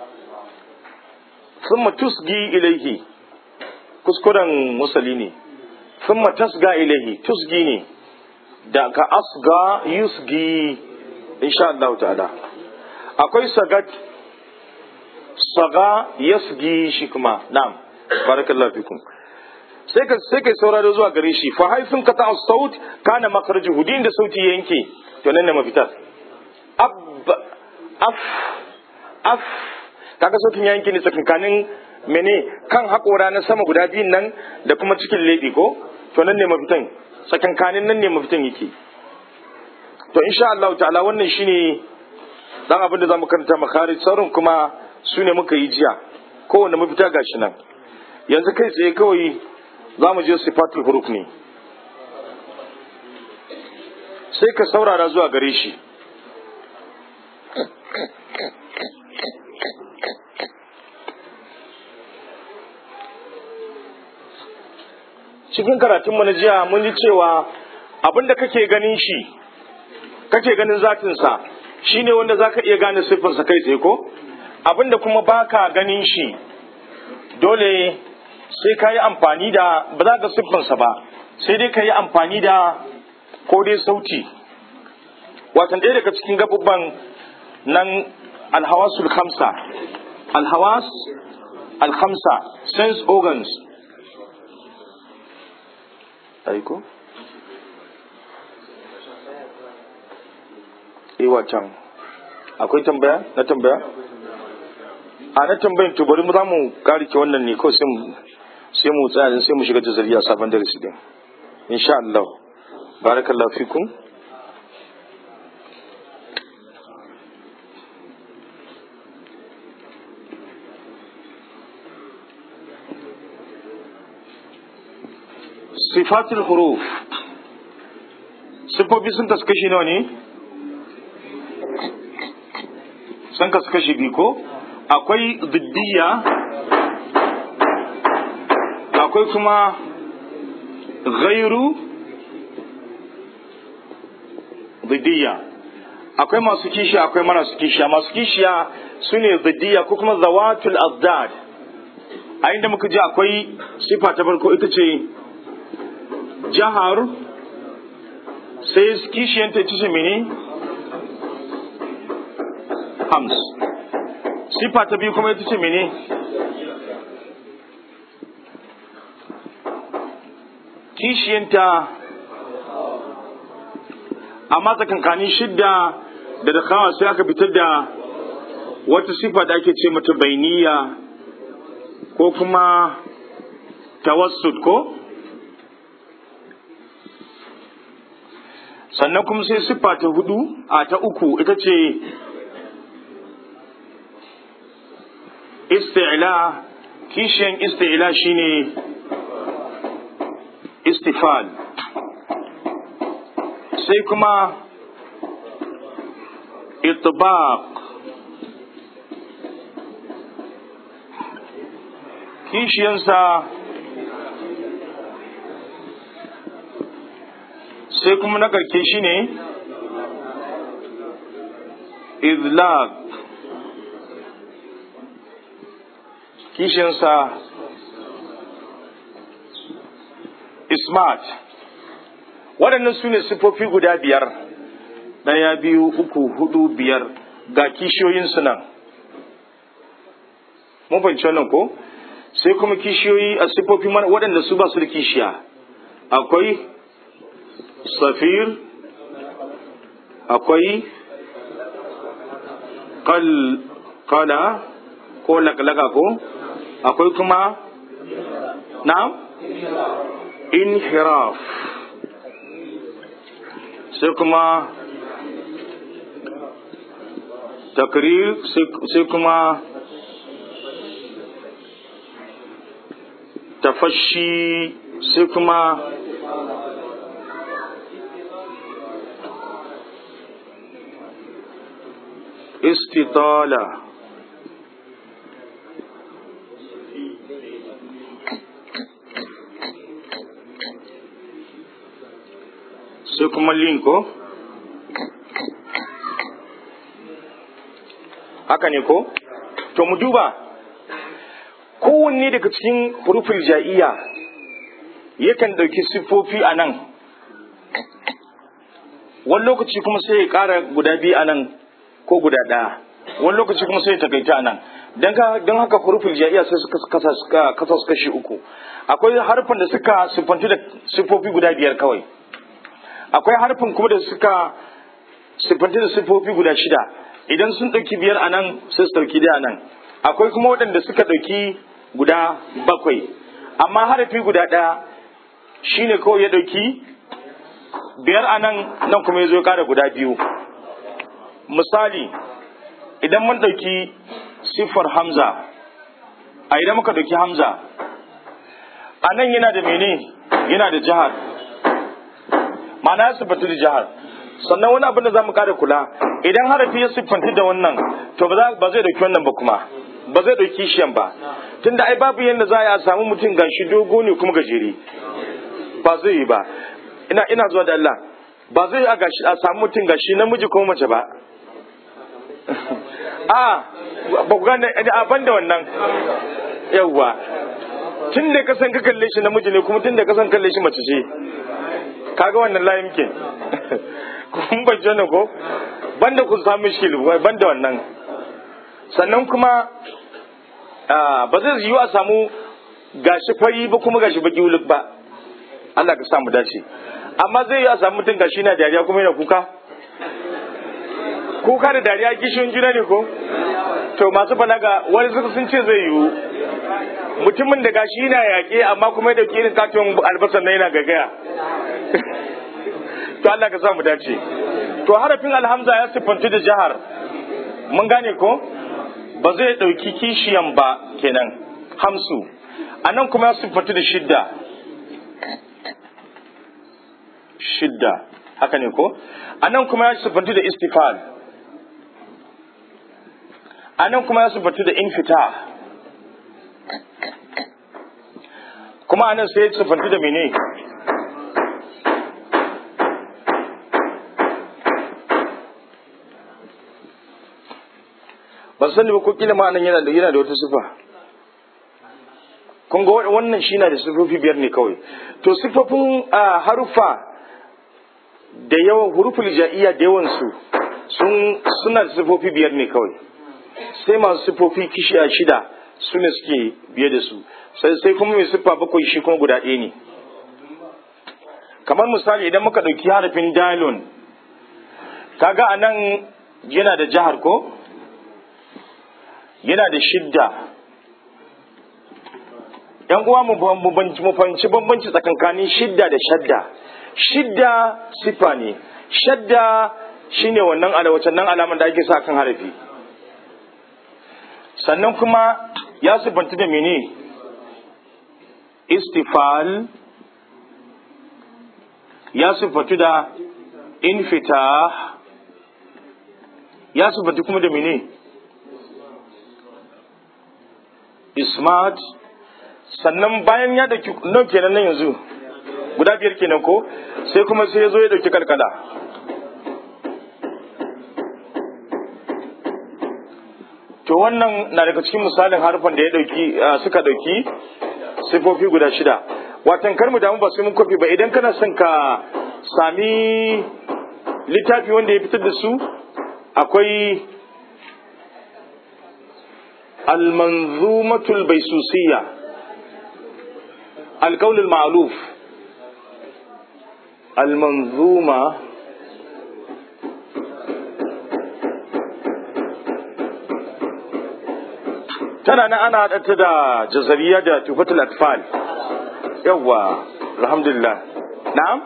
thumma tusgi ilayhi kuskuren musali ne thumma tasga ilayhi tusgi ne da ka asga yusgi insha Allah ta'ala akwai sagat saga yasgi shi kuma na'am barakallahu fikum sai ka sai kai sauraro zuwa gare shi fa haifin ka ta saut kana makhrajuhu din da sauti yanke to nan ne mafitar ab af af kaga sautin yanke ne tsakankanin mene kan haƙora na sama guda biyun nan da kuma cikin leɓe ko to nan ne mafitan tsakankanin nan ne mafitan yake to insha Allah ta'ala wannan shine dan abin da zamu karanta makharij sauran kuma su ne muka yi jiya kowanne mafita gashi nan yanzu kai tsaye kawai zamu je sifatul huruf ne sai ka saurara zuwa gare shi cikin karatunmu na jiya mun ji cewa abin da kake ganin shi kake ganin zatinsa shine wanda za ka iya gane siffarsa kai tsaye ko abin da kuma baka ganin shi dole sai ka yi amfani da ba za ka siffarsa ba sai dai ka yi amfani da ko dai sauti watan ɗaya daga cikin gabubban nan alhawasul khamsa alhawas alhamsa sense organs aiko iwa can akwai tambaya na tambaya a na tambayin to bari mu za mu karike wannan ne kawai sai mu tsaya sai mu shiga tazariya sabon darasi din insha Allah barakallahu fikum sifatul huruf sifofi sun kasu kashi nawa ne sun kasu kashi biyu ko akwai ziddiya akwai kuma gairu ziddiya akwai masu kishiya akwai marasu kishiya masu kishiya su ne ziddiya ko kuma zawatul azdad a inda muka ji akwai sifa ta farko ita ce jahar sai kishiyanta ita ce mene hams sifa ta biyu kuma ita ce mene kishiyanta amma tsakankanin shidda da da kawa sai aka fitar da wata sifa da ake ce mata bainiya ko kuma tawassut ko sannan kuma sai siffa ta hudu a ta uku ita ce isti'la kishiyan isti'la shine istifal sai kuma itbaq kishiyansa sai kuma na karke shi ne izlag kishinsa ismat waɗannan su ne siffofi guda biyar ɗaya biyu uku hudu biyar ga kishiyoyinsu nan mun fahimci wannan ko sai kuma kishiyoyi a siffofi waɗanda su ba su da kishiya akwai safir akwai kala ko lakalaka ko akwai kuma na inhiraf sai kuma takrir sai kuma tafashi sai kuma istitala sai kuma linko haka ne ko to mu duba kowanne daga cikin hurufin ja'iya yakan ɗauki siffofi a nan wani lokaci kuma sai ya ƙara guda biyu a nan ko guda ɗaya wani lokaci kuma sai ya takaita a nan don haka hurufin ja'iya sai suka kasa su kashi uku akwai harfin da suka siffantu da siffofi guda biyar kawai akwai harfin kuma da suka siffantu da siffofi guda shida idan sun ɗauki biyar a nan sai su ɗauki da nan akwai kuma waɗanda suka ɗauki guda bakwai amma harafi guda ɗaya shine kawai ya ɗauki biyar a nan nan kuma ya zo ƙara guda biyu misali idan mun ɗauki siffar hamza a idan muka ɗauki hamza a nan yana da mene yana da jihar ma'ana ya siffatu da jihar sannan wani abin da za mu ƙara kula idan harafi ya siffanti da wannan to ba zai ɗauki wannan ba kuma ba zai ɗauki shiyan ba tunda ai babu yadda za a samu mutum gashi dogo ne kuma gajere ba zai yi ba ina ina zuwa da Allah ba zai a gashi a samu mutum gashi namiji ko mace ba a ba ku gane a banda wannan yawwa tun da ka san ka kalle shi namiji ne kuma tun da ka san kalle shi mace ce kaga wannan layin ke kun ban jana ko banda ku samu shi banda wannan sannan kuma ba zai yiwu a samu gashi fari ba kuma gashi baki wuluk ba Allah ka samu dace amma zai yi a samu mutum gashi na dariya kuma yana kuka kuka da dariya kishin juna ne ko to masu balaga wani suka sun ce zai yiwu mutumin da gashi yana yaƙe amma kuma da irin katon albasar na yana gagaya to Allah ka samu dace to harafin alhamza ya siffantu da jihar mun gane ko ba zai ɗauki kishiyan ba kenan hamsu a nan kuma ya siffantu da shidda shidda haka ne ko a nan kuma ya siffantu da istifal a nan kuma ya siffantu da infita kuma a nan sai ya siffantu da mene ban sani ba ko kila ma nan yana da yana da wata sifa kun ga wannan shi na da sifofi biyar ne kawai to sifofin harufa da yawan huruful ja'iyya da yawan su sun suna da sifofi biyar ne kawai sai masu sifofi kishiya shida su ne suke biye da su sai sai kuma mai siffa bakwai shi kuma guda ɗaya ne kamar misali idan muka ɗauki harafin dalon kaga a nan yana da jihar ko yana da shidda yan uwa mu fahimci bambanci tsakankanin shidda da shadda shidda sifa ne shadda shine wannan alawacin nan alaman da ake sa kan harafi sannan kuma ya sifanci da mene istifal ya sifanci da infita ya sifanci kuma da mene ismat sannan bayan ya dauki nan kenan nan yanzu guda biyar kenan ko sai kuma sai ya zo ya dauki kalkala to wannan na daga cikin misalin harfan da ya dauki suka dauki sifofi guda shida watan kar mu damu ba sai mun kofi ba idan kana son ka sami littafi wanda ya fitar da su akwai المنظومة البيسوسية القول المعلوف المنظومة tana na ana haɗata da jazariya da tufatul atfal yawwa alhamdulillah na'am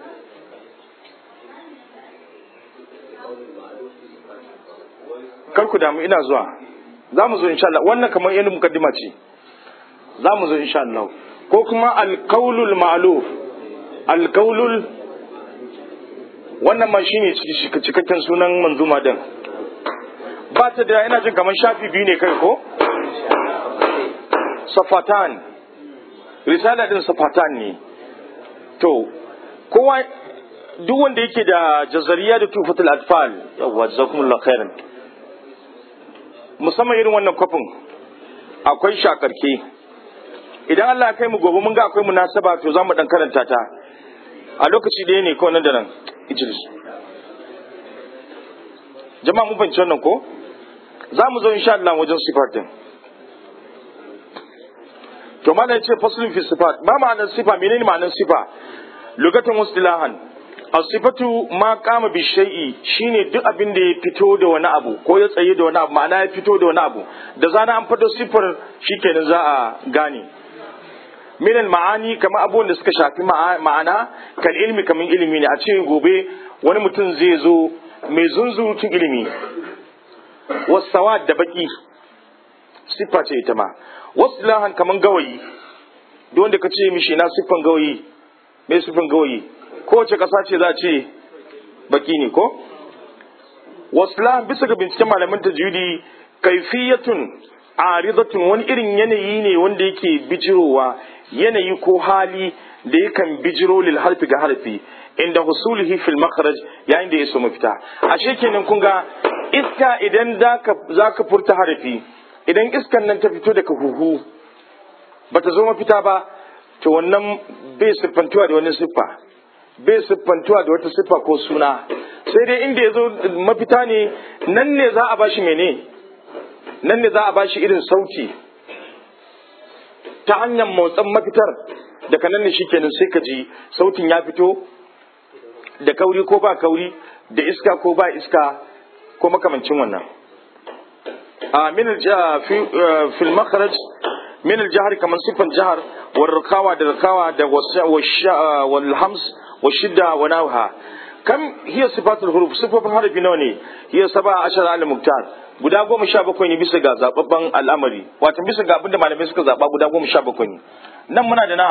kar ku damu ina zuwa za mu zo insha Allah wannan kamar yana mukaddima ce za mu zo insha Allah ko kuma alkaulul ma'luf alkaulul wannan ma shine cikakken sunan manzuma din ba ta da ina jin kamar shafi biyu ne kai ko safatan risala din safatan ne to kowa duk wanda yake da jazariya da tufatul atfal yawwa jazakumullahu khairan musamman irin wannan kwafin akwai shakarke idan Allah ya kai mu gobe mun ga akwai munasaba to za mu dan karanta ta a lokaci ɗaya ne kawai nan da nan Idris jama'a mun fahimci wannan ko za mu zo insha Allah wajen sifat din to mana yace faslun fi sifat ba ma'anar sifa menene ma'anar sifa lugatan wastilahan asifatu ma kama bi shay'i shine duk abin da ya fito da wani abu ko ya tsaye da wani abu ma'ana ya fito da wani abu da zana an fito sifar shikenan za a gane minal ma'ani kamar abubuwan da suka shafi ma'ana kal ilmi kamar ilimi ne a ce gobe wani mutum zai zo mai zunzurutun ilimi wasawa da baki siffa ce ita ma wasu lahan kamar gawayi duk wanda ka ce mishi na siffan gawayi mai siffan gawayi kowace ƙasa ce za a ce baki ne ko wasu bisa ga binciken malaman tajwidi kaifiyatun aridatun wani irin yanayi ne wanda yake bijirowa yanayi ko hali da yakan bijiro lil harfi ga harfi inda husulihi fil makharaj yayin da ya so mafita ashe kenan kun ga iska idan za ka furta harfi idan iskan nan ta fito daga huhu bata zo mafita ba to wannan bai siffantuwa da wani siffa bai siffantuwa da wata siffa ko suna sai dai inda ya zo mafita ne nan ne za a bashi mene nan ne za a bashi irin sauti ta hanyar motsin mafitar daga nan ne shikenan sai ka ji sautin ya fito da kauri ko ba kauri da iska ko ba iska ko makamancin wannan a min fil makharaj min al kamar sifan jihar wal rakawa da rakawa da wal hams wa shidda wa nawha kam hiya sifatul huruf sifofin harafi nawa ne hiya saba ashar al muktar guda goma sha bakwai ne bisa ga zababban al'amari wato bisa ga abinda malamai suka zaba guda goma sha bakwai ne nan muna da na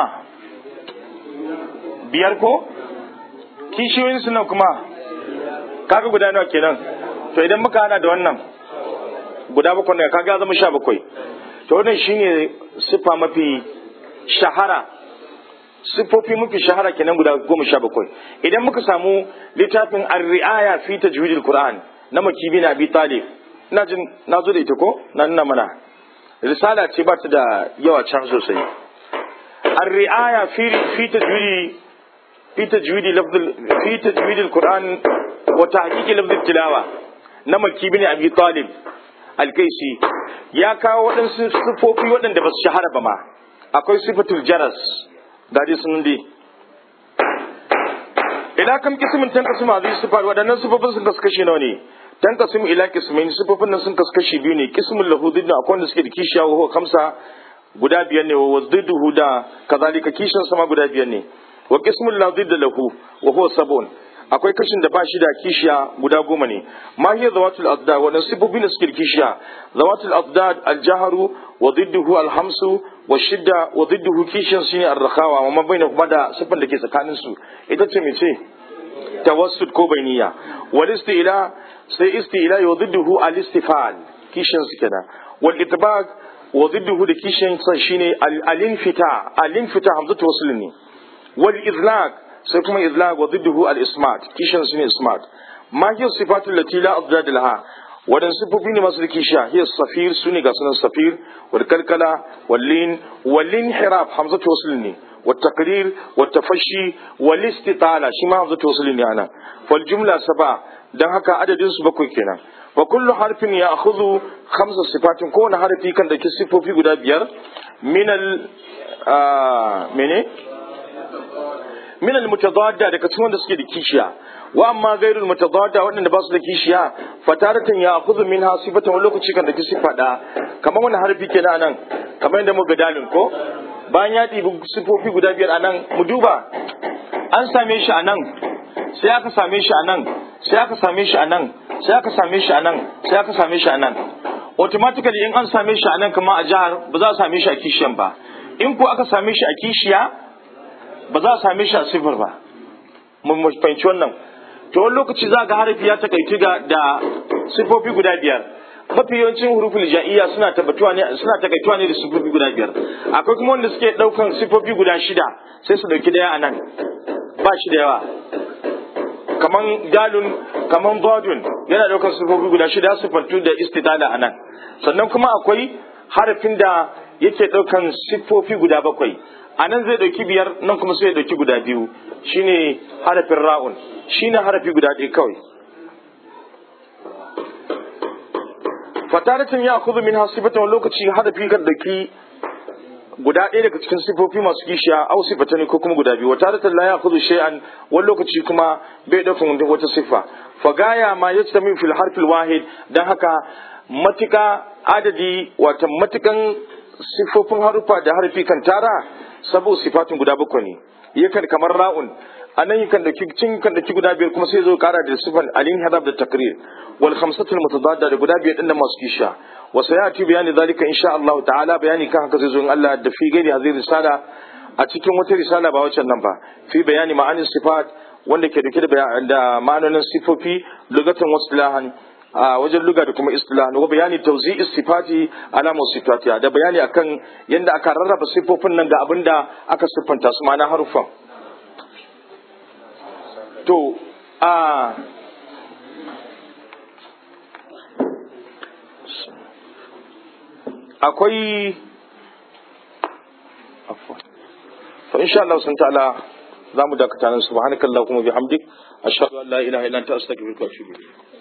biyar ko kishiyoyin su nan kuma kaga guda nawa kenan to idan muka hana da wannan guda bakwai ne kaga zama sha bakwai to wannan shine sifa mafi shahara siffofi mafi shahara kenan guda goma sha bakwai idan muka samu littafin ar-ri'aya fi tajwidil qur'an na makibi na abi talib ina jin na zo da ita ko na nuna mana risala ce ba ta da yawa can sosai ar-ri'aya fi fi tajwidi fi tajwidi lafz fi tajwidil qur'an wa tahqiqi lafz tilawa na makibi ne abi talib al-kaisi ya kawo waɗansu siffofi waɗanda ba su shahara ba ma akwai sifatul jaras ga dai sun dai ila kam kismin tan kasma zai sifar waɗannan siffofin sun kaskashi nawa ne tan kasim ila kismin siffofin nan sun kaskashi biyu ne kismul lahu didna akwai wanda suke da kishiya wa kamsa guda biyar ne wa wazdiduhu da kazalika kishin sama guda biyar ne wa kismul la didda lahu wa huwa sabun akwai kashin da ba shi da kishiya guda goma ne ma hiya zawatul azdad wannan sifofi ne suke kishiya zawatul azdad al-jahru wa didduhu al-hamsu wa shidda wa didduhu kishin shine ar-rakhawa wa ma baina kuma da sifan da ke tsakanin su ita ce mece tawassut ko bainiya wal istila sai istila wa didduhu al-istifal kishin su kenan wal itbaq wa didduhu da kishin sa shine al-infita al-infita hamzatu wasl ne wal izlaq sai kuma izlag wa zidduhu al-ismat kishin su ne ismat ma hiya sifatul lati la azdad laha wadan sifofi ne masu kishiya hiya safir su ne ga sunan safir wal kalkala wal lin wal linhiraf hamzatu wasl ne wa taqrir wa tafashi wal istitala shi ma hamzatu wasl ne ana fal jumla saba dan haka adadin su bakwai kenan wa kullu harfin ya akhudhu khamsa sifatin kowane harfi kan da sifofi guda biyar min al mene min al-mutadadda daga cikin wanda suke da kishiya wa amma gairul mutadadda waɗanda ba su da kishiya fataratan ya akhudhu minha sifatan wani lokaci kan da ki sifa da kamar wani harfi kenan nan kamar yadda muka dalin ko bayan ya ɗibi sifofi guda biyar anan mu duba an same shi anan sai aka same shi anan sai aka same shi anan sai aka same shi anan sai aka same shi anan automatically in an same shi anan kamar a jihar ba za a same shi a kishiyan ba in ko aka same shi a kishiya ba za a same shi a sifir ba mun fahimci wannan to wani lokaci za ga harafi ya takaitu ga da sifofi guda biyar mafi yawancin hurufin ja'iyya suna tabbatuwa ne suna takaituwa ne da sifofi guda biyar akwai kuma wanda suke daukan sifofi guda shida sai su dauki daya a nan ba shi da yawa kaman dalun kaman badun yana daukan sifofi guda shida sifantu da istidala a nan sannan kuma akwai harafin da yake daukan sifofi guda bakwai a nan zai dauki biyar nan kuma sai ya dauki guda biyu shine harafin ra'un shine harafi guda ɗaya kawai fataratin ya kuzu min hasibatan lokaci harafi kan dauki guda ɗaya daga cikin sifofi masu kishiya au sifatani ko kuma guda biyu wa taratan la ya'khudhu shay'an wani lokaci kuma bai daukan wata sifa fa gaya ma yastami fil harfil wahid dan haka matika adadi wata matikan sifofin harufa da harfi kan tara sabo sifatin guda bakwai ne yakan kamar ra'un anan yakan dauki cin kan dauki guda biyar kuma sai zo kara da sifan alin hadab da takrir wal khamsatul mutadadda da guda biyar din da masu kisha wa sayati bayani zalika insha Allah ta'ala bayani kan haka zai zo in Allah da fi gairi hazir risala a cikin wata risala ba waccan nan ba fi bayani ma'anin sifat wanda ke dauke da ma'anonin sifofi lugatan wasilahan a wajen luga da kuma istilah wa bayani tauzi sifati ala sifatiya da bayani akan yadda aka rarraba sifofin nan ga abin da aka siffanta su ma'ana haruffan to a akwai fa insha Allah sun ta'ala za mu dakata nan subhanakallahumma bihamdik ashhadu an la ilaha illa anta astaghfiruka wa atubu ilayk